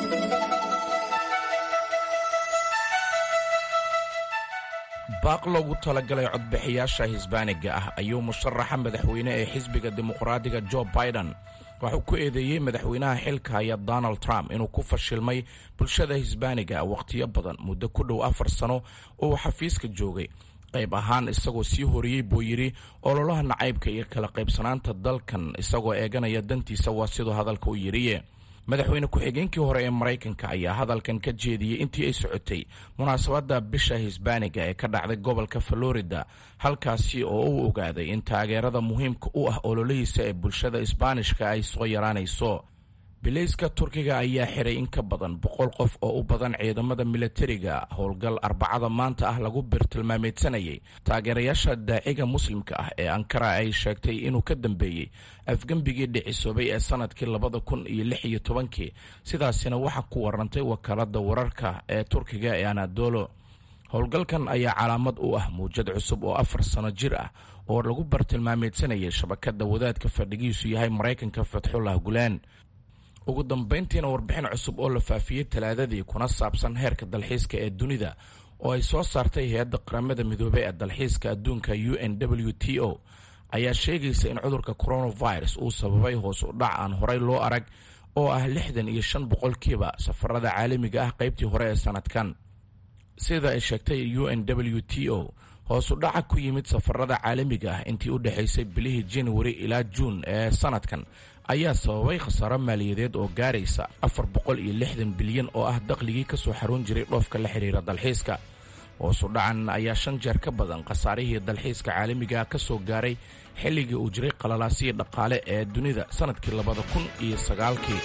baaq loogu talagalay codbixiyaasha hisbaaniga ah ayuu musharaxa madaxweyne ee xisbiga dimuqraadiga jo biden waxuu ku eedeeyey madaxweynaha xilka haya donald trump inuu ku fashilmay bulshada hisbaaniga wakhtiyo badan muddo ku dhow afar sano oo uu xafiiska joogay qayb ahaan isagoo sii horiyey buu yidhi ololaha nacaybka iyo kala qaybsanaanta dalkan isagoo eeganaya dantiisa waa siduu hadalka u yidhiye madaxweyne ku-xigeenkii hore ee maraykanka ayaa hadalkan ka jeediyey intii ay socotay munaasabadda bisha hisbaaniga ee ka dhacday gobolka florida halkaasi oo uu ogaaday in taageerada muhiimka u ah ololihiisa ee bulshada isbaanishka ay soo yaraanayso bilayska turkiga ayaa xiray in ka badan boqol qof oo u badan ciidamada milatariga howlgal arbacada maanta ah lagu birtilmaameedsanayay taageerayaasha daaciga muslimka ah ee ankara ay sheegtay inuu ka dambeeyey afgembigii dhicisoobay ee sanadkii labada kun iyo lix iyo tobankii sidaasina waxaa ku warantay wakaalada wararka ee turkiga ee anadolo howlgalkan ayaa calaamad u ah muujad cusub oo afar sano jir ah oo lagu bartilmaameedsanayay shabakada wadaadka fadhigiisu yahay maraykanka fatxullah gulaan ugu dambayntiina warbixin cusub oo la faafiyey talaadadii kuna saabsan heerka dalxiiska ee dunida oo ay soo saartay hay-adda qaramada midoobey ee dalxiiska adduunka u n w t o ayaa sheegaysa in cudurka coronavirus uu sababay hoos u dhac aan horey loo arag oo ah lixdan iyo shan boqolkiiba safarada caalamiga ah qaybtii hore ee sanadkan sida ay sheegtay u n w t o hoos u dhaca ku yimid safarada caalamiga ah intii u dhexaysay bilihii januari ilaa juun ee sanadkan ayaa sababay khasaaro maaliyadeed oo gaaraysa afar boqol iyo lixdan bilyan oo ah dakhligii ka soo xaruun jiray dhoofka la xidhiira dalxiiska hoosu dhacan ayaa shan jeer ka badan khasaarihii dalxiiska caalamiga ka soo gaaray xilligii uu jiray qalalaasihii dhaqaale ee dunida sannadkii labada kun iyo sagaalkii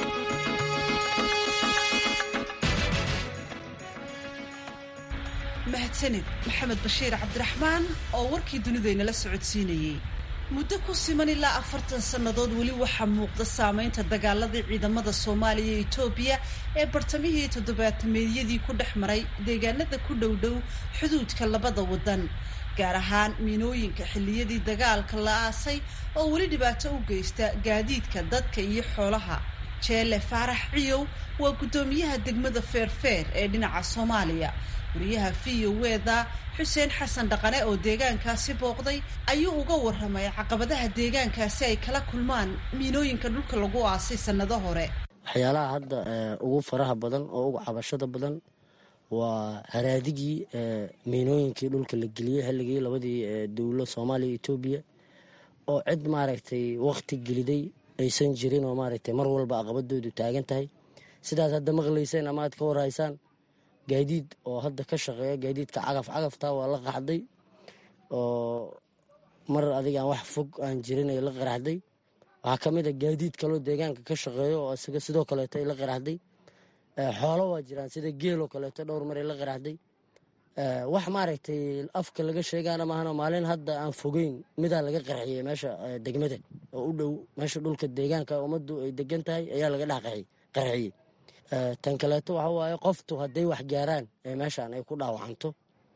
mahadsanid maxamed bashiir cabdiraxmaan oo warkii dunidaynala socodsiinayey muddo ku siman ilaa afartan sannadood weli waxaa muuqda saamaynta dagaaladii ciidamada soomaaliya iyo etoobiya ee bartamihii toddobaatameedyadii ku dhex maray deegaanada ku dhowdhow xuduudka labada waddan gaar ahaan miinooyinka xilliyadii dagaalka la aasay oo weli dhibaato u geysta gaadiidka dadka iyo xoolaha jeele faarax ciyow waa guddoomiyaha degmada feerfeer ee dhinaca soomaaliya wariyaha v o weda xuseen xasan dhaqane oo deegaankaasi booqday ayuu uga warramay caqabadaha deegaankaasi ay kala kulmaan miinooyinka dhulka lagu aasay sannado hore waxyaalaha hadda ugu faraha badan oo ugu cabashada badan waa haraadigii miinooyinkii dhulka la geliyey xilligii labadii dowlo soomaaliya etoobiya oo cid maaragtay wakti geliday aysan jirin oo maaragtay mar walba aqabadoodu taagan tahay sidaas hadda maqlayseen ama aad ka warhaysaan gaadiid oo hadda ka shaqeeya gaadiidka cagaf cagafta waa la qaxday oo mar adiga aan wax fog aan jirin ay la qaraxday waxaa ka mid a gaadiid kaloo deegaanka ka shaqeeyo oo isaga sidoo kaleeto ay la qaraxday xoolo waa jiraan sida geeloo kaleeto dhowr mar ay la qaraxday wax maaragtay afka laga sheegaana maahana maalin hadda aan fogeyn midaa laga qarxiyey meesha degmada oo u dhow meesha dhulka deegaanka ummaddu ay degan tahay ayaa laga dhex qarxiyey tan kaleeto waxa waaye qoftu hadday wax gaaraan ee meeshaan ay ku dhaawacanto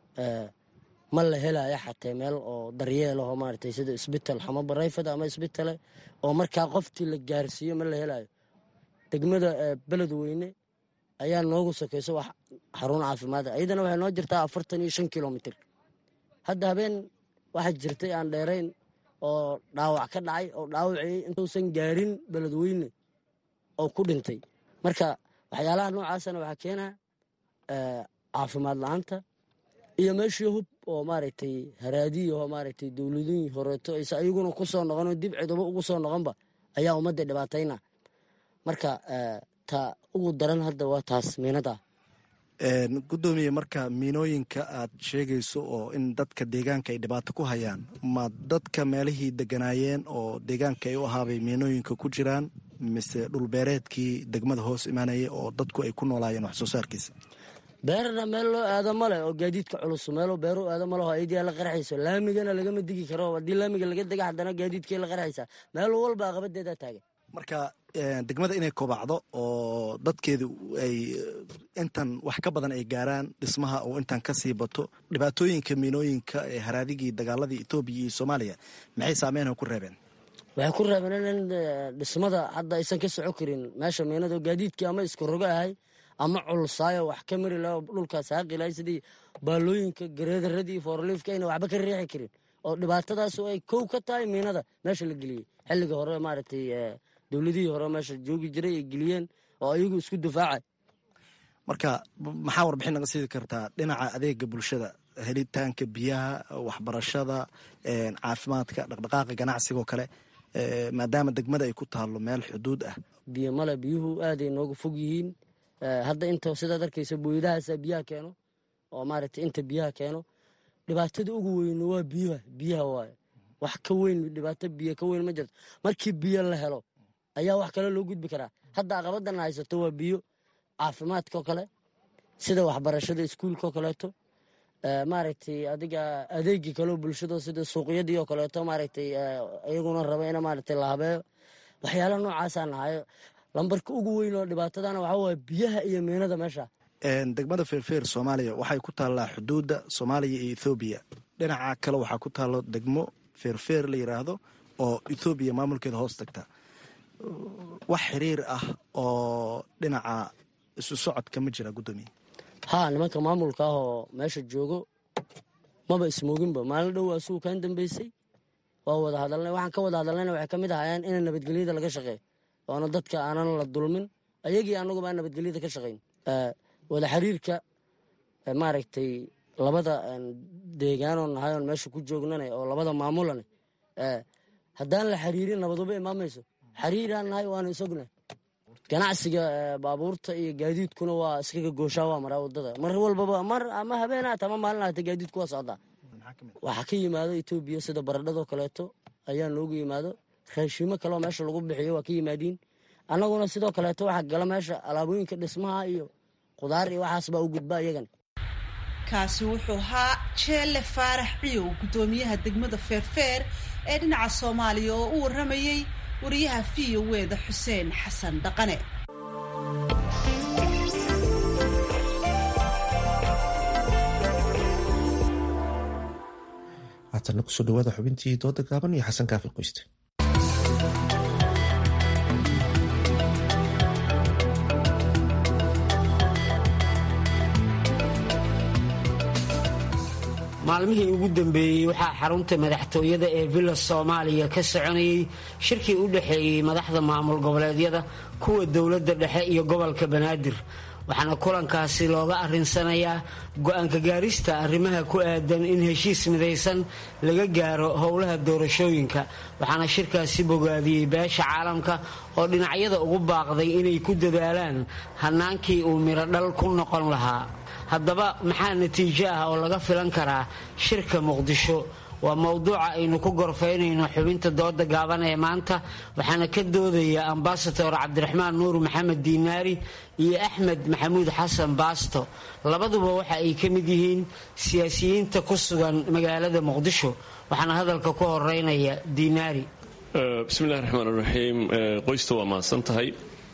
ma la helaya xatee meel oo daryeelaho maaragtay sida isbital xama barayfad ama isbitale oo markaa qoftii la gaarsiiyo ma la helayo degmada beledweyne ayaa noogu sokayso wax xarun caafimaad iyadana waxay noo jirtaa afartan iyo shan kilomitr hadda habeen waxaa jirtay aan dheerayn oo dhaawac ka dhacay oo dhaawacii intuusan gaarin beledweyne oo ku dhintay marka waxyaalaha noocaasana waxaa keenaa caafimaad la-aanta iyo meeshii hub oo maaragtay haraadiyaho maaragtay dowladihii horeeto aysa ayaguna ku soo noqonoo dib cidubo ugu soo noqonba ayaa ummadda dhibaatayna marka ta ugu daran hadda waa taas miinada gudoomiye marka miinooyinka aad sheegayso oo in dadka deegaanka ay dhibaato ku hayaan ma dadka meelihii deganaayeen oo deegaanka ay u ahaabay miinooyinka ku jiraan mise dhulbeereedkii degmada hoos imaanaya oo dadku ay ku noolaayeen wax soo saarkiisa beerna meel loo aado male oo gaadiidka culus meelo beero aado maleho ayadiyaa la qarxayso laamigana lagama digi karo haddii laamiga laga dega haddana gaadiidkay la qarxaysaa meel walba aqabadeedaa taagan marka degmada inay kobacdo oo dadkeedu ay intan wax ka badan ay gaaraan dhismaha oo intan ka sii bato dhibaatooyinka miinooyinka ee haraadigii dagaaladii etoobiya iyo soomaaliya maxay saameynha ku reebeen waxay ku reebeen in dhismada hadda aysan ka soco karin meesha miinado gaadiidkii ama isku rogo ahay ama culsaayo wax ka mari laha dhulkaas haaqilahay sidii baalooyinka gareedaradii foorliifka ayna waxba ka riixi karin oo dhibaatadaasu ay kow ka tahay miinada meesha la geliyey xilliga hore maaragtay dowladihii hore meesha joogi jiray ay geliyeen oo ayagu isku difaacay marka maxaa warbixin naga siidi kartaa dhinaca adeega bulshada helitaanka biyaha waxbarashada caafimaadka dhaqdhaqaaqa ganacsigoo kale maadaama degmada ay ku taalo meel xuduud ah biyo male biyuhu aaday nooga fog yihiin hadda inta sidaad arkaysa booyadahaasa biyaha keeno oo maaragtay inta biyaha keeno dhibaatada ugu weyn waa biyaha biyaha waaye wax ka weyn dhibaato biyo ka weyn ma jirto markii biyo la helo ayaa wax kale loo gudbi karaa hadda aqabadan haysato waa biyo caafimaadkao kale sida waxbarashada iskuulkaoo kaleeto maaragtay adiga adeegii kaleo bulshado sida suuqyadii oo kaleeto maaragtay iyaguna raba in maaragtay la habeeyo waxyaala noocaasa nahayo lambarka ugu weyn oo dhibaatadana waxaa waaya biyaha iyo miinada meesha degmada feerfeer soomaaliya waxay ku taallaa xuduudda soomaaliya iyo ethoobiya dhinaca kale waxaa ku taallo degmo feerfeer la yidhaahdo oo ethoobiya maamulkeeda hoos tagta wax xiriir ah oo dhinaca isu socodka ma jira guddoomiye haa nimanka maamulka ah oo meesha joogo maba ismooginba maalin dhow asugu kaan dambeysay waa wada hadalnay waxaan ka wada hadalnayna waxay ka mid ahayeen in nabadgelyada laga shaqeeyo oona dadka aanan la dulmin ayagii anaguba aan nabadgelyada ka shaqayn wada xiriirka maaragtay labada deegaanoo nahay oon meesha ku joognana oo labada maamulana haddaan la xiriirin nabaduba imaamayso xiriiraan nahay waana isognahay ganacsiga baabuurta iyo gaadiidkuna waa iskaga gooshaa waa maraa wadada mar walbaba mar ama habeenaata ama maalin aata gaadiidku waa socdaa waxaa ka yimaado etoobiya sida baradhadoo kaleeto ayaa noogu yimaado raashiimo kaleoo meesha lagu bixiyo waa ka yimaadiin annaguna sidoo kaleeto waxaa gala meesha alaabooyinka dhismaha iyo qudaar iyo waxaas baa u gudba iyagana kaasi wuxuu ahaa jeelle faarax ciyow guddoomiyaha degmada feerfeer ee dhinaca soomaaliya oo u warramayey wariyaha v o weda xuseen xasan dhaqane haatana kusoo dhawaada xubintii dooda gaaban iyo xasan kaafi qoyste maalmihii ugu dambeeyey waxaa xarunta madaxtooyada ee villa soomaaliya ka soconayay shirkii u dhexeeyey madaxda maamul goboleedyada kuwa dowladda dhexe iyo gobolka banaadir waxaana kulankaasi looga arinsanayaa go-aanka gaarista arrimaha ku aadan in heshiis midaysan laga gaaro howlaha doorashooyinka waxaana shirkaasi bogaadiyey beesha caalamka oo dhinacyada ugu baaqday inay ku dadaalaan hannaankii uu mirodhal ku noqon lahaa haddaba maxaa natiijo ah oo laga filan karaa shirka muqdisho waa mowduuca aynu ku gorfaynayno xubinta dooda gaaban ee maanta waxaana ka doodaya ambasador cabdiraxmaan nuur maxamed diinaari iyo axmed maxamuud xasan baasto labaduba waxa ay ka mid yihiin siyaasiyiinta ku sugan magaalada muqdisho waxaana hadalka ku horeynaya diinaari bismillahi raxmaan raxiim qoysta waa mahadsan tahay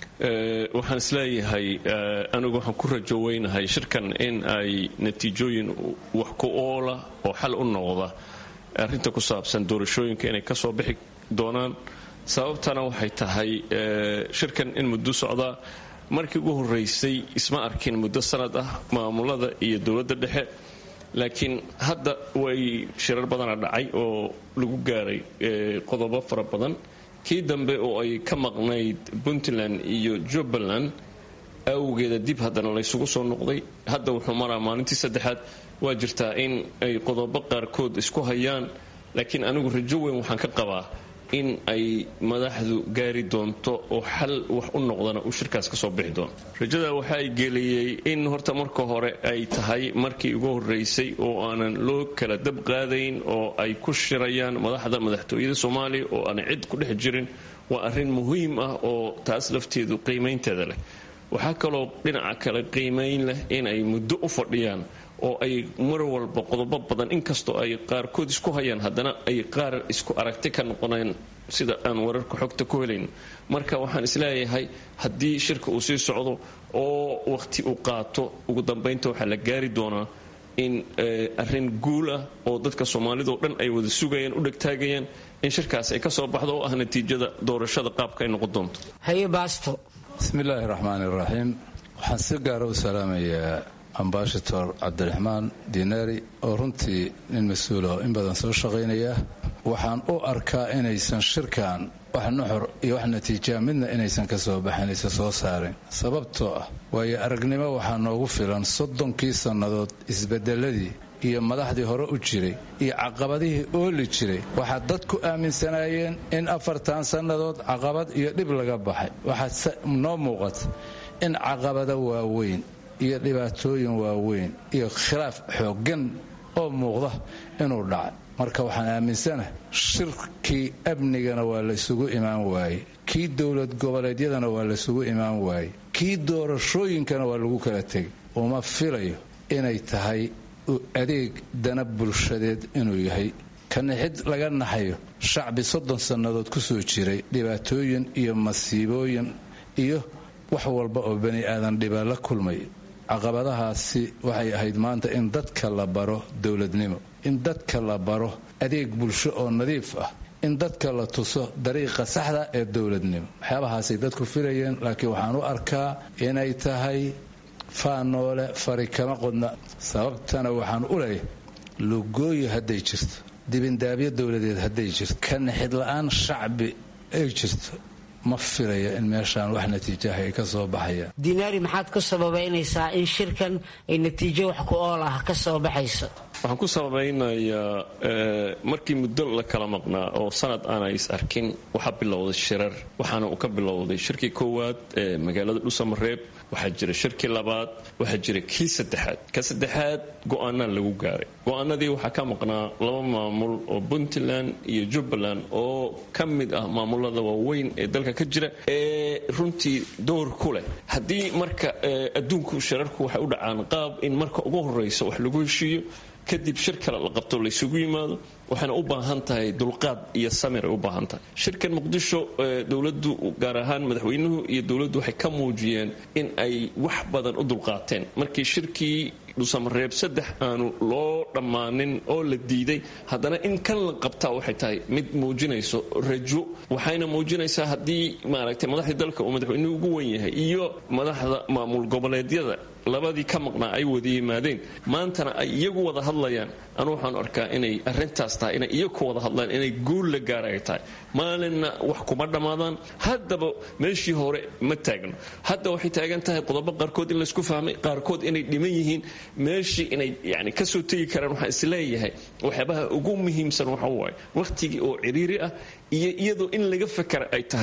waxaan isleeyahay anigu waxaan ku rajo weynahay shirkan in ay natiijooyin wax ku oola oo xal u noqda arrinta ku saabsan doorashooyinka inay ka soo bixi doonaan sababtana waxay tahay shirkan in muddo socdaa markii ugu horeysay isma arkin muddo sanad ah maamulada iyo dowladda dhexe laakiin hadda way shirar badana dhacay oo lagu gaaray qodobo fara badan kii dambe oo ay ka maqnayd puntland iyo jubbaland awgeeda dib haddana laysugu soo noqday hadda wuxuu maraa maalintii saddexaad waa jirtaa in ay qodobo qaarkood isku hayaan laakiin anigu rajo weyn waxaan ka qabaa in ay madaxdu gaari doonto oo xal wax u noqdana uu shirkaas kasoo bixi doono rajada waxa ay geliyey in horta marka hore ay tahay markii ugu horeysay oo aanan loo kala dab qaadayn oo ay ku shirayaan madaxda madaxtooyada soomaaliya oo aanay cid ku dhex jirin waa arrin muhiim ah oo taas lafteedu qiimaynteeda leh waxaa kaloo dhinaca kale qiimayn leh in ay muddo u fadhiyaan oo ay mar walba qodobo badan inkastoo ay qaarkood isku hayaan haddana ay qaar isku aragti ka noqoneen sida aan wararka xogta ku helayn marka waxaan isleeyahay haddii shirka uu sii socdo oo waqti uu qaato ugu dambaynta waxaa la gaari doonaa in arrin guul ah oo dadka soomaalidao dhan ay wada sugayaan u dhegtaagayaan in shirkaas ay ka soo baxdo oo ah natiijada doorashada qaabka ay noqon doonto haye baasto bismillaahi raxmaani raxiim waxaan si gaara u salaamayaa ambasador cabdiraxmaan diinaari oo runtii nin mas-uula oo in badan soo shaqaynaya waxaan u arkaa inaysan shirkan wax nuxur iyo wax natiijaa midna inaysan ka soo baxin aysan soo saarin sababtoo ah waayo aragnimo waxaa noogu filan soddonkii sannadood isbedeladii iyo madaxdii hore u jiray iyo caqabadihii ooli jiray waxaa dadku aaminsanaayeen in afartan sannadood caqabad iyo dhib laga baxay waxaa noo muuqata in caqabado waaweyn iyo dhibaatooyin waaweyn iyo khilaaf xooggan oo muuqda inuu dhacay marka waxaan aaminsanahay shirkii amnigana waa laysugu imaan waayey kii dowlad goboleedyadana waa laysugu imaan waayey kii doorashooyinkana waa lagu kala tegay uma filayo inay tahay adeeg dana bulshadeed inuu yahay kanixid laga naxayo shacbi soddon sannadood ku soo jiray dhibaatooyin iyo masiibooyin iyo wax walba oo bani aadan dhiba la kulmay caqabadahaasi waxay ahayd maanta in dadka la baro dowladnimo in dadka la baro adeeg bulsho oo nadiif ah in dadka la tuso dariiqa saxda ee dowladnimo waxyaabahaasay dadku filayeen laakiin waxaan u arkaa inay tahay faanoole fari kama qodna sababtana waxaan u leeyahay lugooyi hadday jirto dibindaabyo dowladeed hadday jirto ka nixid la-aan shacbi ay jirto ma filaya in meeshaan wax natiijaha ay ka soo baxayaan diinaari maxaad ku sababaynaysaa in shirkan ay natiijo wax ku ool ah ka soo baxayso waxaan ku sabaynayaa markii muddo la kala maqnaa oo sanad aanay is arkin waxaa bilowday shirar waxaana uu ka bilowday shirkii koowaad ee magaalada dhusamareeb waxaa jira shirkii labaad waxaa jira kii saddexaad ka saddexaad go-aanaa lagu gaaray go-aanadii waxaa ka maqnaa laba maamul oo puntland iyo jubbaland oo ka mid ah maamulada waaweyn ee dalka ka jira ee runtii door ku leh haddii marka adduunku shirarku waxay u dhacaan qaab in marka ugu horeysa wax lagu heshiiyo kadib shir kale la qabto laysugu yimaado waxayna u baahan tahay dulqaad iyo samir ay u baahan tahay shirkan muqdisho dowladdu gaar ahaan madaxweynuhu iyo dowladdu waxay ka muujiyeen in ay wax badan u dulqaateen markii shirkii dhusamareeb saddex aanu loo dhammaanin oo la diiday haddana in kan la qabtaa waxay tahay mid muujinayso rajo waxayna muujinaysaa haddii maaragtay madaxdii dalka uu madaxweynuhu ugu wen yahay iyo madaxda maamul goboleedyada labadii ka maqnaa ay wada yimaadeen maantana ay iyagu wada hadlayaan anu waxaan arkaa inay arintaas tahay inay iyagu ka wada hadlaan inay guul la gaara ay tahay maalinna wax kuma dhammaadaan haddaba meeshii hore ma taagno hadda waxay taagan tahay qodobo qaarkood in laysku fahmay qaarkood inay dhiman yihiin meeshii inay yani kasoo tegi karaan waxaan isleeyahay waxyaabaha ugu muhiimsan waxa waaye wakhtigii oo ciriiri ah iyo iyadoo in laga fakara ay tahay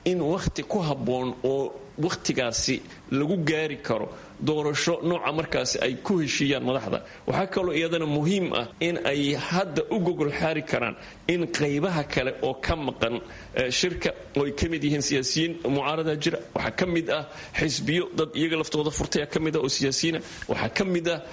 in wakhti ku habboon oo wakhtigaasi lagu gaari karo doorasho nooca markaasi ay ku heshiiyaan madaxda waxaa kaloo iyadana muhiim ah in ay hadda u gogol xaari karaan in qaybaha kale oo ka maqan shirka oo ay ka mid yihiin siyaasiyiin mucaarada jira waxaa ka mid ah xisbiyo dad iyaga laftooda furtaya ka mid ah oo siyaasiyiina waxaa ka mid ah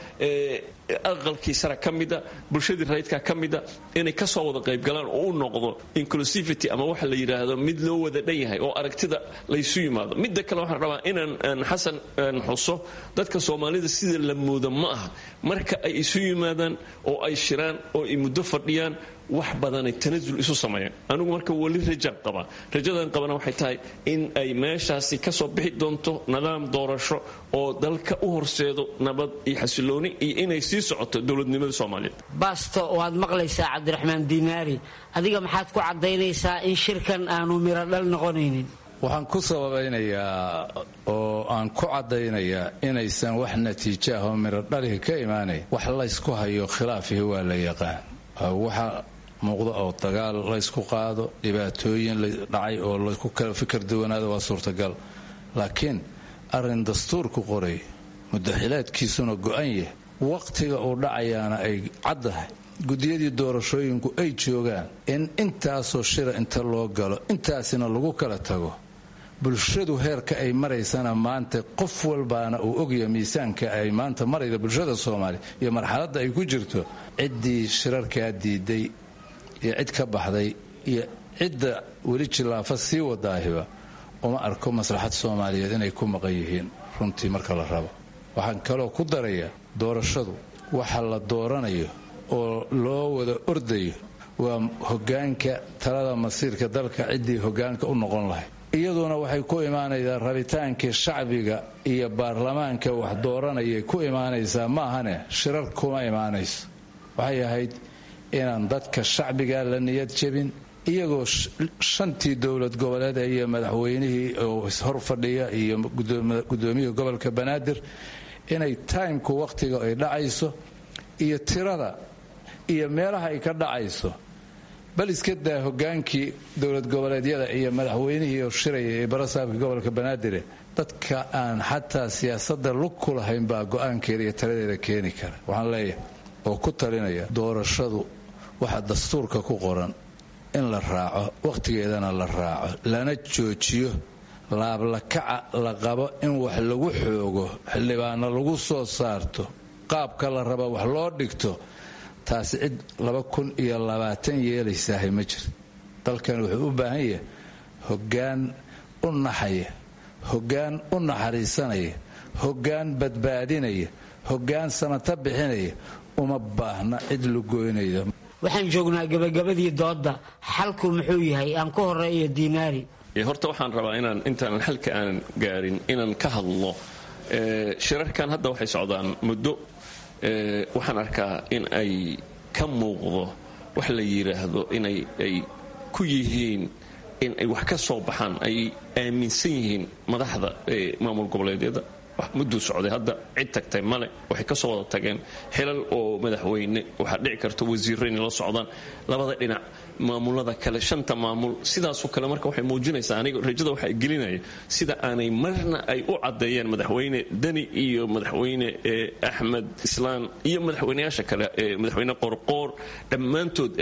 aqalkii sara ka mid a bulshadii rayidka ka mid a inay kasoo wada qaybgalaan oo u noqdo inclusivity ama waxa la yidhaahdo mid loo wada dhan yahay oo aragtida laysu yimaado midda kale waxaan rabaa inaan xasan xuso dadka soomaalida sida la moodo ma aha marka ay isu yimaadaan oo ay shiraan oo ay muddo fadhiyaan wax badanay tanasul isu sameeyaan anigu marka weli rajaan qabaa rajadan qabana waxay tahay in ay meeshaasi kasoo bixi doonto nidaam doorasho oo dalka u horseedo nabad iyo xasilooni iyo inay sii socoto dowladnimada soomaaliyeed baasto waad maqlaysaa cabdiraxmaan diinaari adiga maxaad ku caddaynaysaa in shirkan aanu miro dhal noqonaynin waxaan ku sababaynayaa oo aan ku caddaynayaa inaysan wax natiijo ah oo miro dhalihi ka imaanayn wax laysku hayo khilaafihi waa la yaqaan waxa muuqda oo dagaal laysku qaado dhibaatooyin dhacay oo laysku kala fikir duwanaado waa suurtagal laakiin arrin dastuurku qoray mudaxilaadkiisuna go-an yahay waqtiga uu dhacayaana ay caddahay gudiyadii doorashooyinku ay joogaan in intaasoo shira inta loo galo intaasina lagu kala tago bulshadu heerka ay maraysana maanta qof walbaana uu ogya miisaanka ay maanta marayda bulshada soomaaliya iyo marxaladda ay ku jirto ciddii shirarkaa diiday iyo cid ka baxday iyo cidda weli jillaafa sii wadaahiba uma arko maslaxad soomaaliyeed inay ku maqan yihiin runtii marka la rabo waxaan kaloo ku darayaa doorashadu waxa la dooranayo oo loo wada ordayo waa hogaanka talada masiirka dalka ciddii hogaanka u noqon lahay iyaduna waxay ku imaanaysaa rabitaankii shacbiga iyo baarlamaanka wax dooranayay ku imaanaysaa ma ahane shirar kuma imaanayso waxay ahayd inaan dadka shacbiga la niyad jebin iyagoo shantii dowlad goboleed iyo madaxweynihii oo hor fadhiya iyo gudoomiyihii gobolka banaadir inay taymku wakhtiga ay dhacayso iyo tirada iyo meelaha ay ka dhacayso bal iska daa hogaankii dowlad goboleedyada iyo madaxweynihii oo shiraya ee barasaabka gobolka banaadire dadka aan xataa siyaasadda lug ku lahayn baa go-aankeeda iyo taladeeda keeni kara waxaan leeyahay oo ku talinaya doorashadu waxa dastuurka ku qoran in la raaco wakhtigeedana la raaco lana joojiyo laablakaca la qabo in wax lagu xoogo xildhibaano lagu soo saarto qaabka la raba wax loo dhigto taasi cid laba kun iyo labaatan yeelaysahay ma jiro dalkan wuxuu u baahan yahay hoggaan u naxaya hoggaan u naxariisanaya hoggaan badbaadinaya hoggaan samata bixinaya uma baahna cid lugoynaya waxaan joognaa gabagabadii doodda xalku muxuu yahay aan ku horeeyo diinaari horta waxaan rabaa inaan intaanan xalka aanan gaarin inaan ka hadlo shirarkan hadda waxay socdaan muddo waxaan arkaa in ay ka muuqdo wax la yidhaahdo inay ay ku yihiin in ay wax ka soo baxaan ay aaminsan yihiin madaxda maamul goboleedyada mudduu socday hadda cid tagtay male waxay ka soo wada tageen xilal oo madaxweyne waxaa dhici karta wasiirro inay la socdaan labada dhinac maamulada kale shanta maamul sidaasoo kale marka waxay muujinaysaa aniga rajada waxaa gelinaya sida aanay marna ay u caddeeyeen madaxweyne deni iyo madaxweyne axmed islaan iyo madaxweyneyaasha kale madaxweyne qorqoor dhammaantood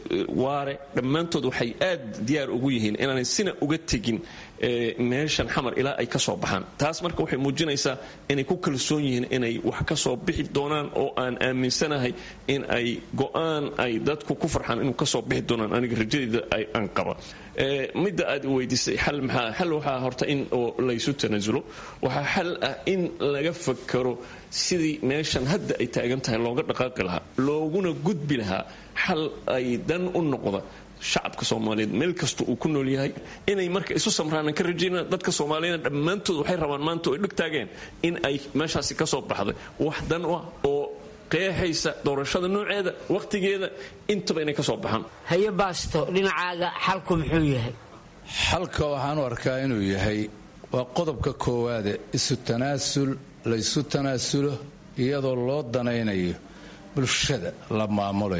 waare dhammaantood waxay aad diyaar ugu yihiin inaanay sina uga tegin meeshan xamar ilaa ay ka soo baxaan taas marka waxay muujinaysaa inay ku kalsoon yihiin inay wax ka soo bixi doonaan oo aan aaminsanahay in ay go'aan ay dadku ku farxaan inuu kasoo bixi doonaan aniga rajadeyda aan qaba midda aad weydiisay xal maxaa xal waxaa horta in oo laysu tanaasulo waxaa xal ah in laga fakaro sidii meeshan hadda ay taagan tahay looga dhaqaaqi lahaa looguna gudbi lahaa xal ay dan u noqda shacabka soomaaliyeed meel kasta uu ku nool yahay inay marka isu samraanan ka rajayna dadka soomaaliyana dhammaantood waxay rabaan maanta oo ay dhig taageen in ay meeshaasi ka soo baxday wax dan ah oo qeexaysa doorashada nooceeda wakhtigeeda intaba inay ka soo baxaan haye baasto dhinacaaga xalku muxuu yahay xalka waxaan u arkaa inuu yahay waa qodobka koowaade isu tanaasul laysu tanaasulo iyadoo loo danaynayo bulshada la maamulayo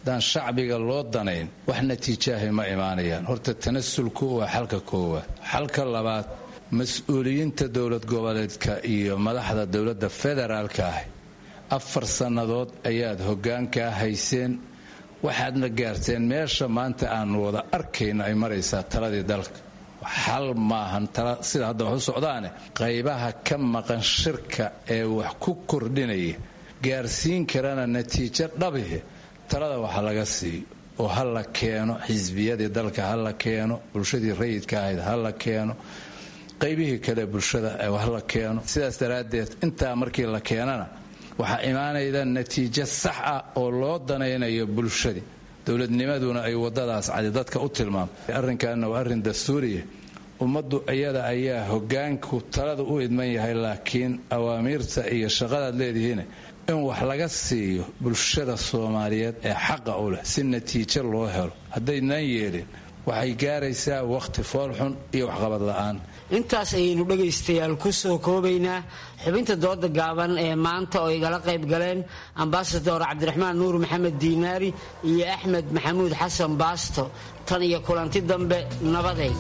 haddaan shacbiga loo danayn wax natiijaahay ma imaanayaan horta tanasulku waa xalka koowaad xalka labaad mas-uuliyiinta dowlad goboleedka iyo madaxda dowladda federaalka ah afar sannadood ayaad hoggaankaa hayseen waxaadna gaarteen meesha maanta aanu wada arkayno ay maraysaa taladii dalka xal maahan sida hadda wax u socdaane qaybaha ka maqan shirka ee wax ku kordhinaya gaarsiin karana natiijo dhabihi talada waxa laga siiyo oo ha la keeno xisbiyadii dalka ha la keeno bulshadii rayidka ahayd ha la keeno qaybihii kale bulshada ha la keeno sidaas daraaddeed intaa markii la keenana waxaa imaanayda natiijo sax ah oo loo danaynayo bulshadii dowladnimaduna ay wadadaas cadi dadka u tilmaamtay arrinkaana waa arrin dastuuriya ummaddu iyada ayaa hogaanku talada u idman yahay laakiin awaamiirta iyo shaqadaad leedihiin in wax laga siiyo bulshada soomaaliyeed ee xaqa u leh si natiijo loo helo haddaynaan yeelin waxay gaaraysaa wakhti foolxun iyo waxqabad la'aan intaas ayaynu dhegaystayaal ku soo koobaynaa xubinta dooda gaaban ee maanta oo igala qayb galeen ambasador cabdiraxmaan nuur maxamed diinaari iyo axmed maxamuud xasan baasto tan iyo kulanti dambe nabaday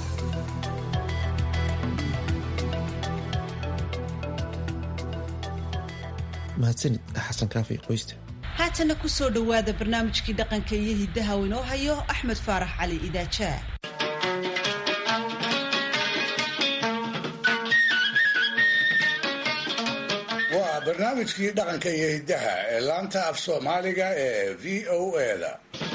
mahadsanid xasan kaafi qoyste haatana ku soo dhowaada barnaamijkii dhaqanka iyo hiddaha uu inoo hayo axmed faarax cali idaajaa waa barnaamijkii dhaqanka iyo hiddaha ee laanta af soomaaliga ee v o eda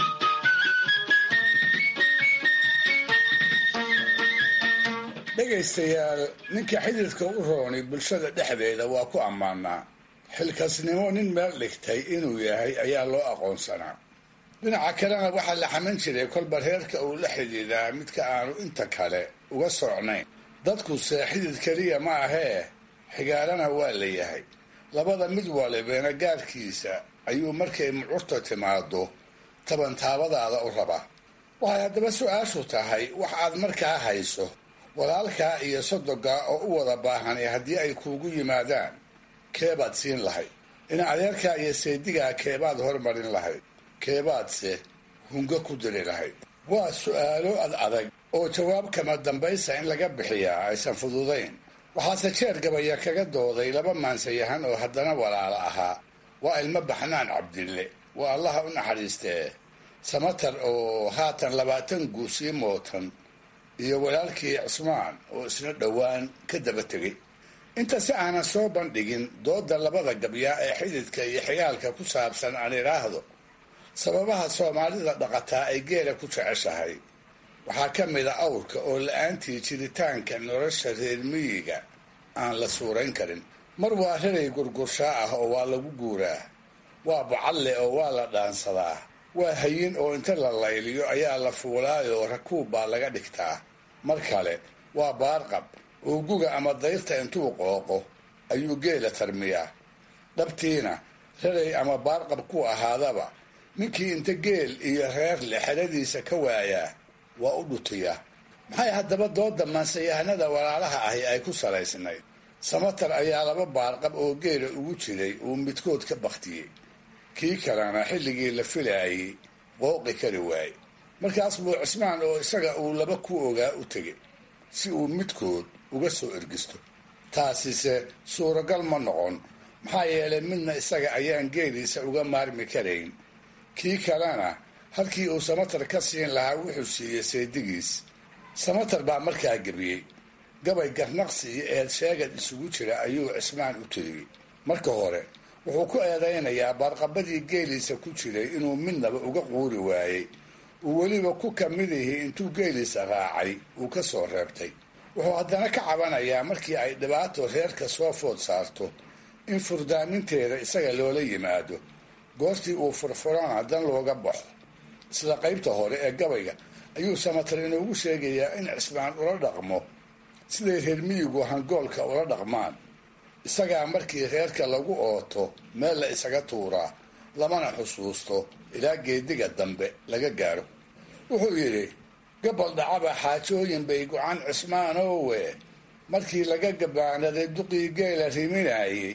dhegaystayaal ninka xididka u rooni bulshada dhexdeeda waa ku ammaanaa xilkasnimo nin meel dhigtay inuu yahay ayaa loo aqoonsanaa dhinaca kalena waxaa la xaman jiray kolba reerka uu la xidhiidaa midka aanu inta kale uga socnayn dadkuse xidid keliya ma ahee xigaalana waa la yahay labada mid walibena gaarkiisa ayuu markay mucurta timaado tabantaabadaada u rabaa waxay haddaba su-aashu tahay wax aad markaa hayso walaalkaa iyo sodogaa oo u wada baahan ee haddii ay kuugu yimaadaan keebaad siin lahayd in adeerkaa iyo seedigaa keebaad hormarin lahayd keebaadse hungo ku diri lahayd waa su'aalo ad adag oo jawaab kama dambaysa in laga bixiyaa aysan fududayn waxaase jeer gabaya kaga dooday laba maansayahan oo haddana walaalo ahaa waa ilmo baxnaan cabdille waa allaha u naxariistee samatar oo haatan labaatan guusii mootan iyo walaalkii cismaan oo isna dhowaan ka daba tegay inta si aanan soo bandhigin dooda labada gabyaa ee xididka iyo xigaalka ku saabsan aan idhaahdo sababaha soomaalida dhaqataa ay geela ku jeceshahay waxaa ka mid a awrka oo la-aantii jiritaanka nolosha reer miyiga aan la suurayn karin mar waa raray gurgurshaa ah oo waa lagu guuraa waa bacalle oo waa la dhaansadaa waa hayin oo inta la layliyo ayaa la fuulaayoo rakuub baa laga dhigtaa mar kale waa baarqab oo guga ama dayrta intuu qooqo ayuu geela tarmiyaa dhabtiina raray ama baarqab ku ahaadaba ninkii inta geel iyo reer le xeradiisa ka waayaa waa u dhutiyaa maxay haddaba dooda maansayahanada walaalaha ahi ay ku salaysnayd samatar ayaa laba baarqab oo geela ugu jiray uu midkood ka baktiyey kii kalena xilligii la filaayey qooqi kari waaye markaas buu cismaan oo isaga uu laba ku ogaa u tegay si uu midkood uga soo ergisto taasise suuragal ma noqon maxaa yeelay midna isaga ayaan geeliisa uga maarmi karayn kii kalena halkii uu samatar ka siin lahaa wuxuu siiyey seedigiis samatar baa markaa gebiyey gabay garnaqsi iyo eed sheegad isugu jira ayuu cismaan u tiriyey marka hore wuxuu ku eedaynayaa baarqabadii geeliisa ku jiray inuu midnaba uga quuri waayey uu weliba ku kamid ihi intuu geeliisa raacay uu ka soo reebtay wuxuu haddana ka cabanayaa markii ay dhibaato reerka soo food saarto in furdaaminteeda isaga loola yimaado goortii uu furfurana dan looga baxo isla qaybta hore ee gabayga ayuu samatar inoogu sheegayaa in cismaan ula dhaqmo siday reer miyigu hangoolka ula dhaqmaan isagaa markii reerka lagu ooto meel la isaga tuuraa lamana xusuusto ilaa geediga dambe laga gaaro wuxuu yidhi gabal dhacaba xaajooyin bay go-aan cismaanowe markii laga gabaanaday duqii geela riminayey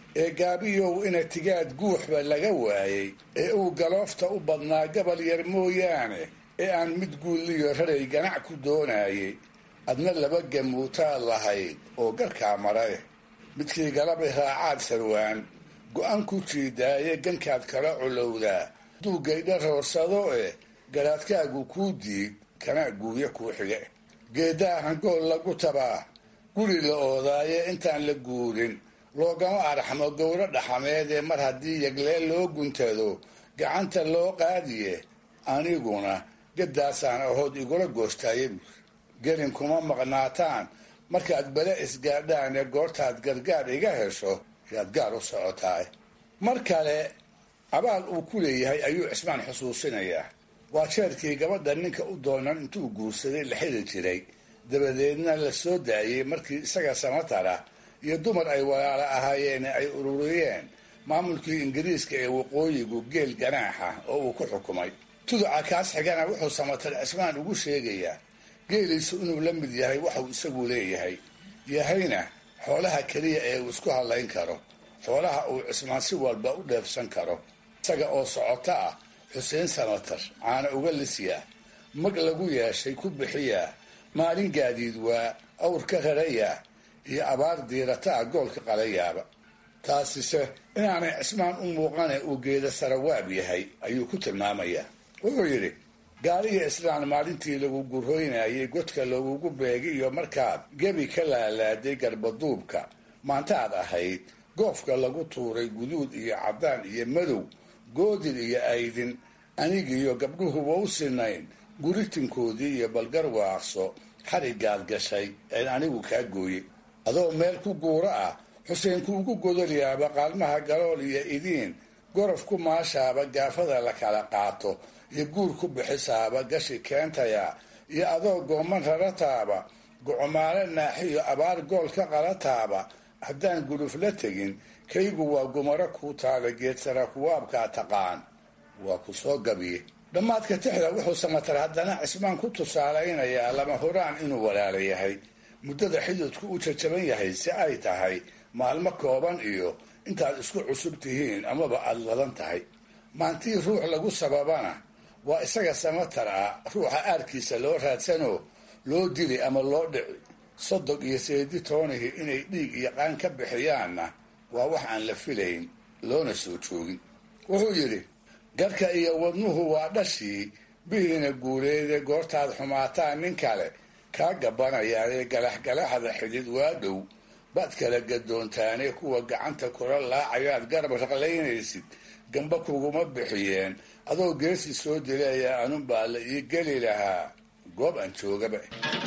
ee gaabiyow ina tigaad guuxba laga waayey ee uu galoofta u badnaa gabal yar mooyaane ee aan mid guulliyo raray ganac ku doonayay adna laba gamuutaad lahayd oo garkaa marae midkii galabay raacaad sarwaan go-aan ku jiidaaye gankaad kala culowdaa duugaydha roorsado eh garaadkaagu kuu diid kana guuya kuu xige geeddaa hangool lagu tabaa guri la oodaaye intaan la guurin loogama arxmo gowro dhaxameed ee mar haddii yagleel loo guntado gacanta loo qaadiye aniguna gaddaasaan ahood igula goostaaye buur gelin kuma maqnaataan markaad bele isgaadhaan ee goortaad gargaar iga hesho yaad gaar u socotaay mar kale abaal uu ku leeyahay ayuu cismaan xusuusinayaa waa jeerkii gabadha ninka u doonan intuu guursaday la xili jiray dabadeedna la soo daayey markii isaga samatara iyo dumar ay walaalo ahaayeen ay ururiyeen maamulkii ingiriiska ee waqooyigu geel ganaaxa oo uu ku xukumay tuduca kaas xigana wuxuu samatar cismaan ugu sheegayaa geeliisu inuu la mid yahay waxuu isagu leeyahay yahayna xoolaha keliya ee uu isku hadlayn karo xoolaha uu cismaan si walba u dheefsan karo isaga oo socoto ah xuseen samatar caana uga lisyaa mag lagu yeeshay ku bixiyaa maalin gaadiid waa awr ka rarayaa iyo abaar diirata ah goolka qalayaaba taasise inaanay cismaan u muuqane uu geeda sarawaab yahay ayuu ku tilmaamayaa wuxuu yidhi gaaliga islaan maalintii lagu gurhoynayay godka lagugu beegi iyo markaad gebi ka laalaaday garbaduubka maantaad ahayd goofka lagu tuuray guduud iyo caddaan iyo madow goodid iyo aydin anigiiyo gabdhuhuba u sinayn guritinkoodii iyo balgar waaqso xarigaad gashay een anigu kaa gooye adoo meel ku guuro ah xuseenku ugu godolyaaba qaalmaha galool iyo idiin gorof ku maashaaba gaafada la kala qaato iyo guur ku bixisaaba gashi keentaya iyo adoo gooman rarataaba gocomaale naaxiyo abaar gool ka qalataaba haddaan guluf la tegin kaygu waa gumaro kuu taala geedsara kuwaabkaa taqaan waa ku soo gabiye dhammaadka tixda wuxuu samatar haddana cismaan ku tusaalaynayaa lama huraan inuu walaala yahay muddada xididku u jajaban yahay si ay tahay maalmo kooban iyo intaad isku cusub tihiin amaba aada ladan tahay maantii ruux lagu sababana waa isaga samatar ah ruuxa aarkiisa loo raadsanoo loo dili ama loo dhici sodog iyo seedi toonihii inay dhiig iyo qaan ka bixiyaanna waa wax aan la filayn loona soo joogin wuxuu yidhi garka iyo wadnuhu waa dhashii bihiina guuleede goortaad xumaataan nin kale kaa gabbanayaanee galaxgalaxda xidid waa dhow baad kala gadoontaane kuwa gacanta kula laacayaad garab raqlaynaysid gamba kuguma bixiyeen adoo geesi soo dileeya anunbaa la ii geli lahaa goob aan joogaba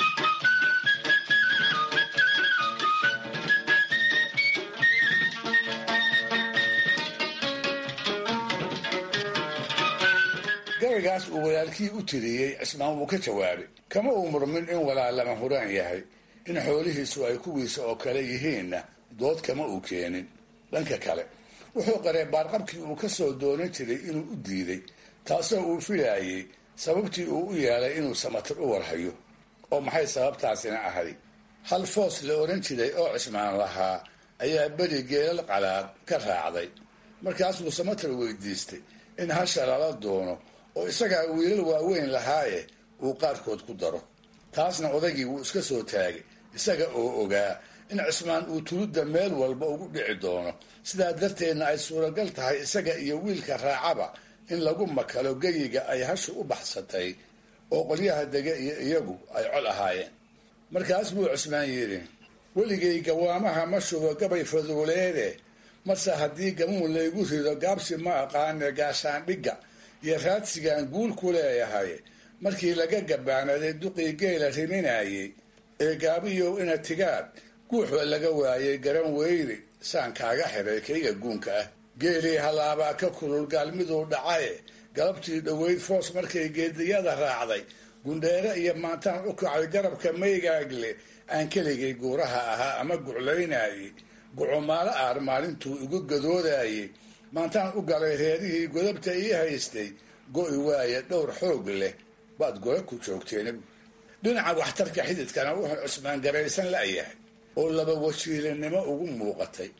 gabaygaas uu walaalkii u tiriyey cismaan wuu ka jawaabay kama uu murmin in walaal lama huraan yahay in xoolihiisu ay kuwiisa oo kale yihiinna dood kama uu keenin dhanka kale wuxuu qaree baarqabkii uu ka soo doonan jiray inuu u diiday taasoo uu filaayey sababtii uu u yeelay inuu samatir u warhayo oo maxay sababtaasina ahay hal foos la odhan jiray oo cismaan lahaa ayaa beri geelal qalaad ka raacday markaasuu samatir weydiistay in hasha lala doono oo isagaa wiilal waaweyn lahaaye uu qaarkood ku daro taasna odaygii wuu iska soo taagay isaga oo ogaa in cismaan uu tuludda meel walba ugu dhici doono sidaa darteedna ay suuragal tahay isaga iyo wiilka raacaba in lagu makalo geyiga ay hashu u baxsatay oo qolyaha dega iyo iyagu ay col ahaayeen markaas buu cismaan yidhi weligay gawaamaha ma shubo gabay faduuleede marse haddii gamuun laygu rido gaabsi ma aqaane gaashaandhigga iyo raadsigaan guul ku leeyahay markii laga gabaanaday duqii geela riminayay ee gaabiyow ina tigaad guuxba laga waayay garan weyne saan kaaga xiray kayga guunka ah geelii halaabaa ka kulul gaalmiduu dhacaye galabtii dhoweyd foos markay geediyada raacday gundheere iyo maantaan u kacay garabka maygaagle aan keligay guuraha ahaa ama guclaynayay gucumaalo aar maalintuu igu gadoodayay maantaan u galay reerihii godabta ii haystay go'i waaye dhowr xoog leh baad gola ku joogteen dhinaca waxtarka xididkana wuxuu cusmaan garaysan la'yahay oo laba wajiilinimo ugu muuqatay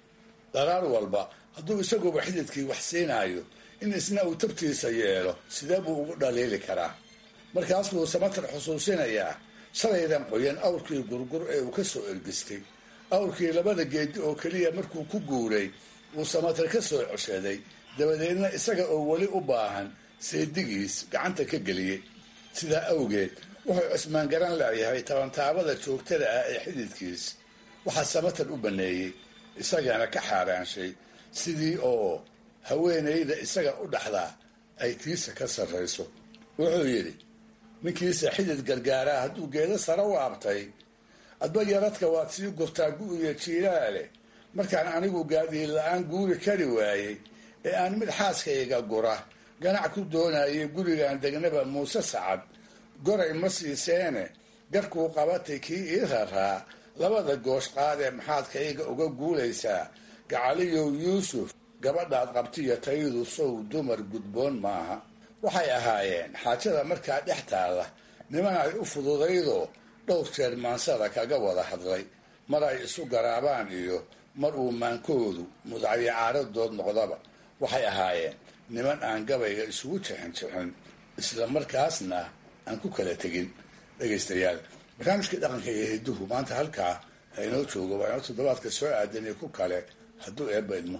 daraar walba hadduu isaguba xididkii wax siinaayo in isna uu tabtiisa yeelo sidee buu ugu dhaliili karaa markaas buu samatar xusuusinayaa shalaydan qoyan awrkii gurgur ee uu ka soo ergistay awrkii labada geedi oo keliya markuu ku guuray wuu samatar ka soo coshaday dabadeedna isaga oo weli u baahan seedigiis gacanta ka geliyey sidaa awgeed wuxuu cismaan garan leeyahay tabantaabada joogtada ah ee xididkiis waxaa samatar u baneeyey isagana ka xaaraanshay sidii oo haweenayda isaga u dhaxdaa ay tiisa ka sarrayso wuxuu yidhi ninkiisa xidid gargaaraa hadduu geedo sare u abtay adba yaradka waad sii gurtaa gu-iyo jiilaale markaan anigu gaadiid la-aan guuri kari waayey ee aan mid xaaskayga gura ganac ku doonayay gurigan degnaba muuse sacad goray ma siiseene garkuu qabatay kii ii raraa labada goosh qaadee maxaadkayga uga guulaysaa gacaliyow yuusuf gabadhaad qabtiyo tayadu sow dumar gudboon maaha waxay ahaayeen xaajada markaa dhex taalla niman ay u fududaydoo dhowr jeer maansada kaga wada hadlay mar ay isu garaabaan iyo mar uu maankoodu mudacyo caaradood noqdaba waxay ahaayeen niman aan gabayga isugu jixin jixin isla markaasna aan ku kala tegin dhegaystayaal barnaamijkii dhaqanka iyo hiduhu maanta halkaa ha inoo joogo waa inoo toddobaadka soo aadan iyo ku kale hadduu eebba idmo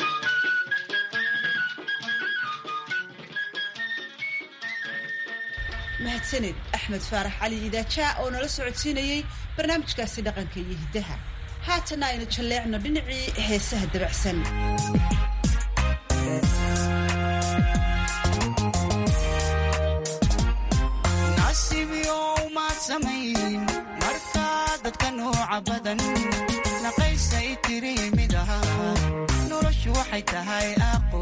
mahadsaned axmed faarax cali idaajaa oo nala socodsiinayey barnaamijkaasi dhaqanka iyo hiddaha haatana aynu jalleecno dhinacii heesaha dabacsan markaa dadka nooca badan naqaysay tiri mid ahaa noloshu waxay tahay aqo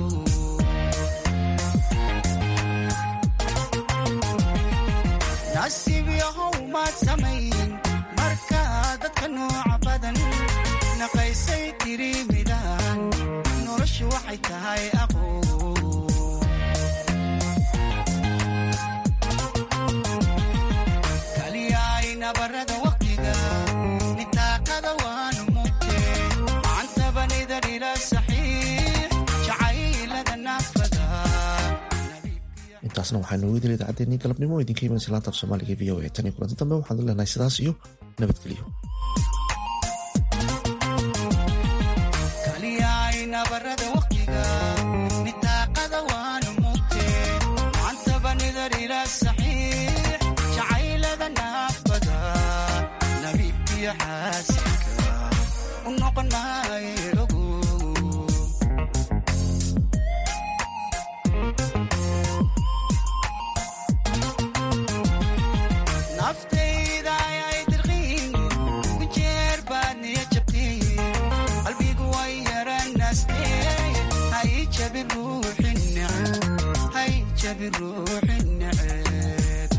nasiib yahow maad samayn markaa dadka nooca badan naqaysay tiri midaan noloshu waxay tahay aqo nabarada waqtiga nitaaqada waanu mugte macantabanida dhila saxiix jacaylada naafada intaasna waxaa noogu dila idacaddeenii galabnimo oo idinka imanaysa laanta af soomaaliga v o a tan iyo kulanti dambe waxaan leenahay sidaas iyo nabadgelyo kaliyay nabarada waqtiga nitaaqada waanu mugte macantabanida dhila saxiix jacaylada naafada nabiibkiyo xaasinka u noqon maayo ogo naftayda ayay dirqiin ku jeer baad niya jabteen qalbigu way yaranaastee hay jabi ruuxi neceb hay jabi ruuxi neceb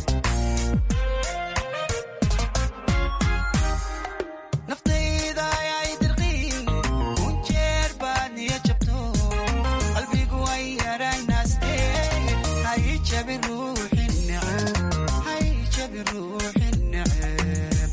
naftayda ayay dirqiin ku jeer baad niya jabto qalbigu way yaranaastee hay jabi ruuxi neceb hay jabi ruuxi neceb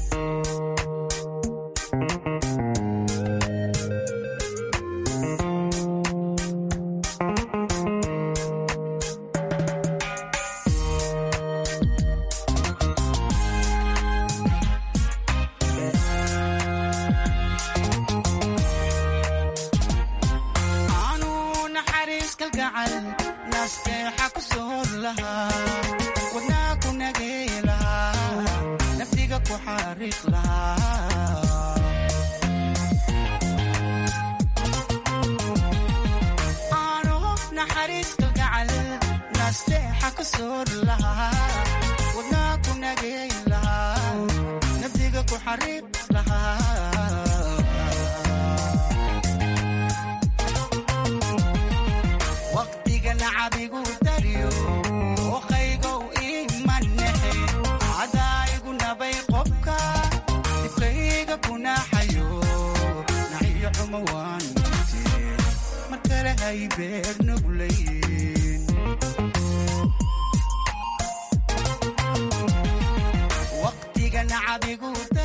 aanu naxariis kalgacal nasteexa ku soor lahaa wadnaa ku nagey lahaa naftiga ku xariiq lahaa aanu naxariis kalgacal nasteexa ku soor lahaa wadnaa ku nagey lahaa naftiga ku xariiq lahaa waqtiga nacabigu daryo oqaygow imanexe cadaayigu nabay qobka dibkayga kunaxayo naxiyo xumo waan mute mar kale hay beer nuglayn waqtiga nacabigu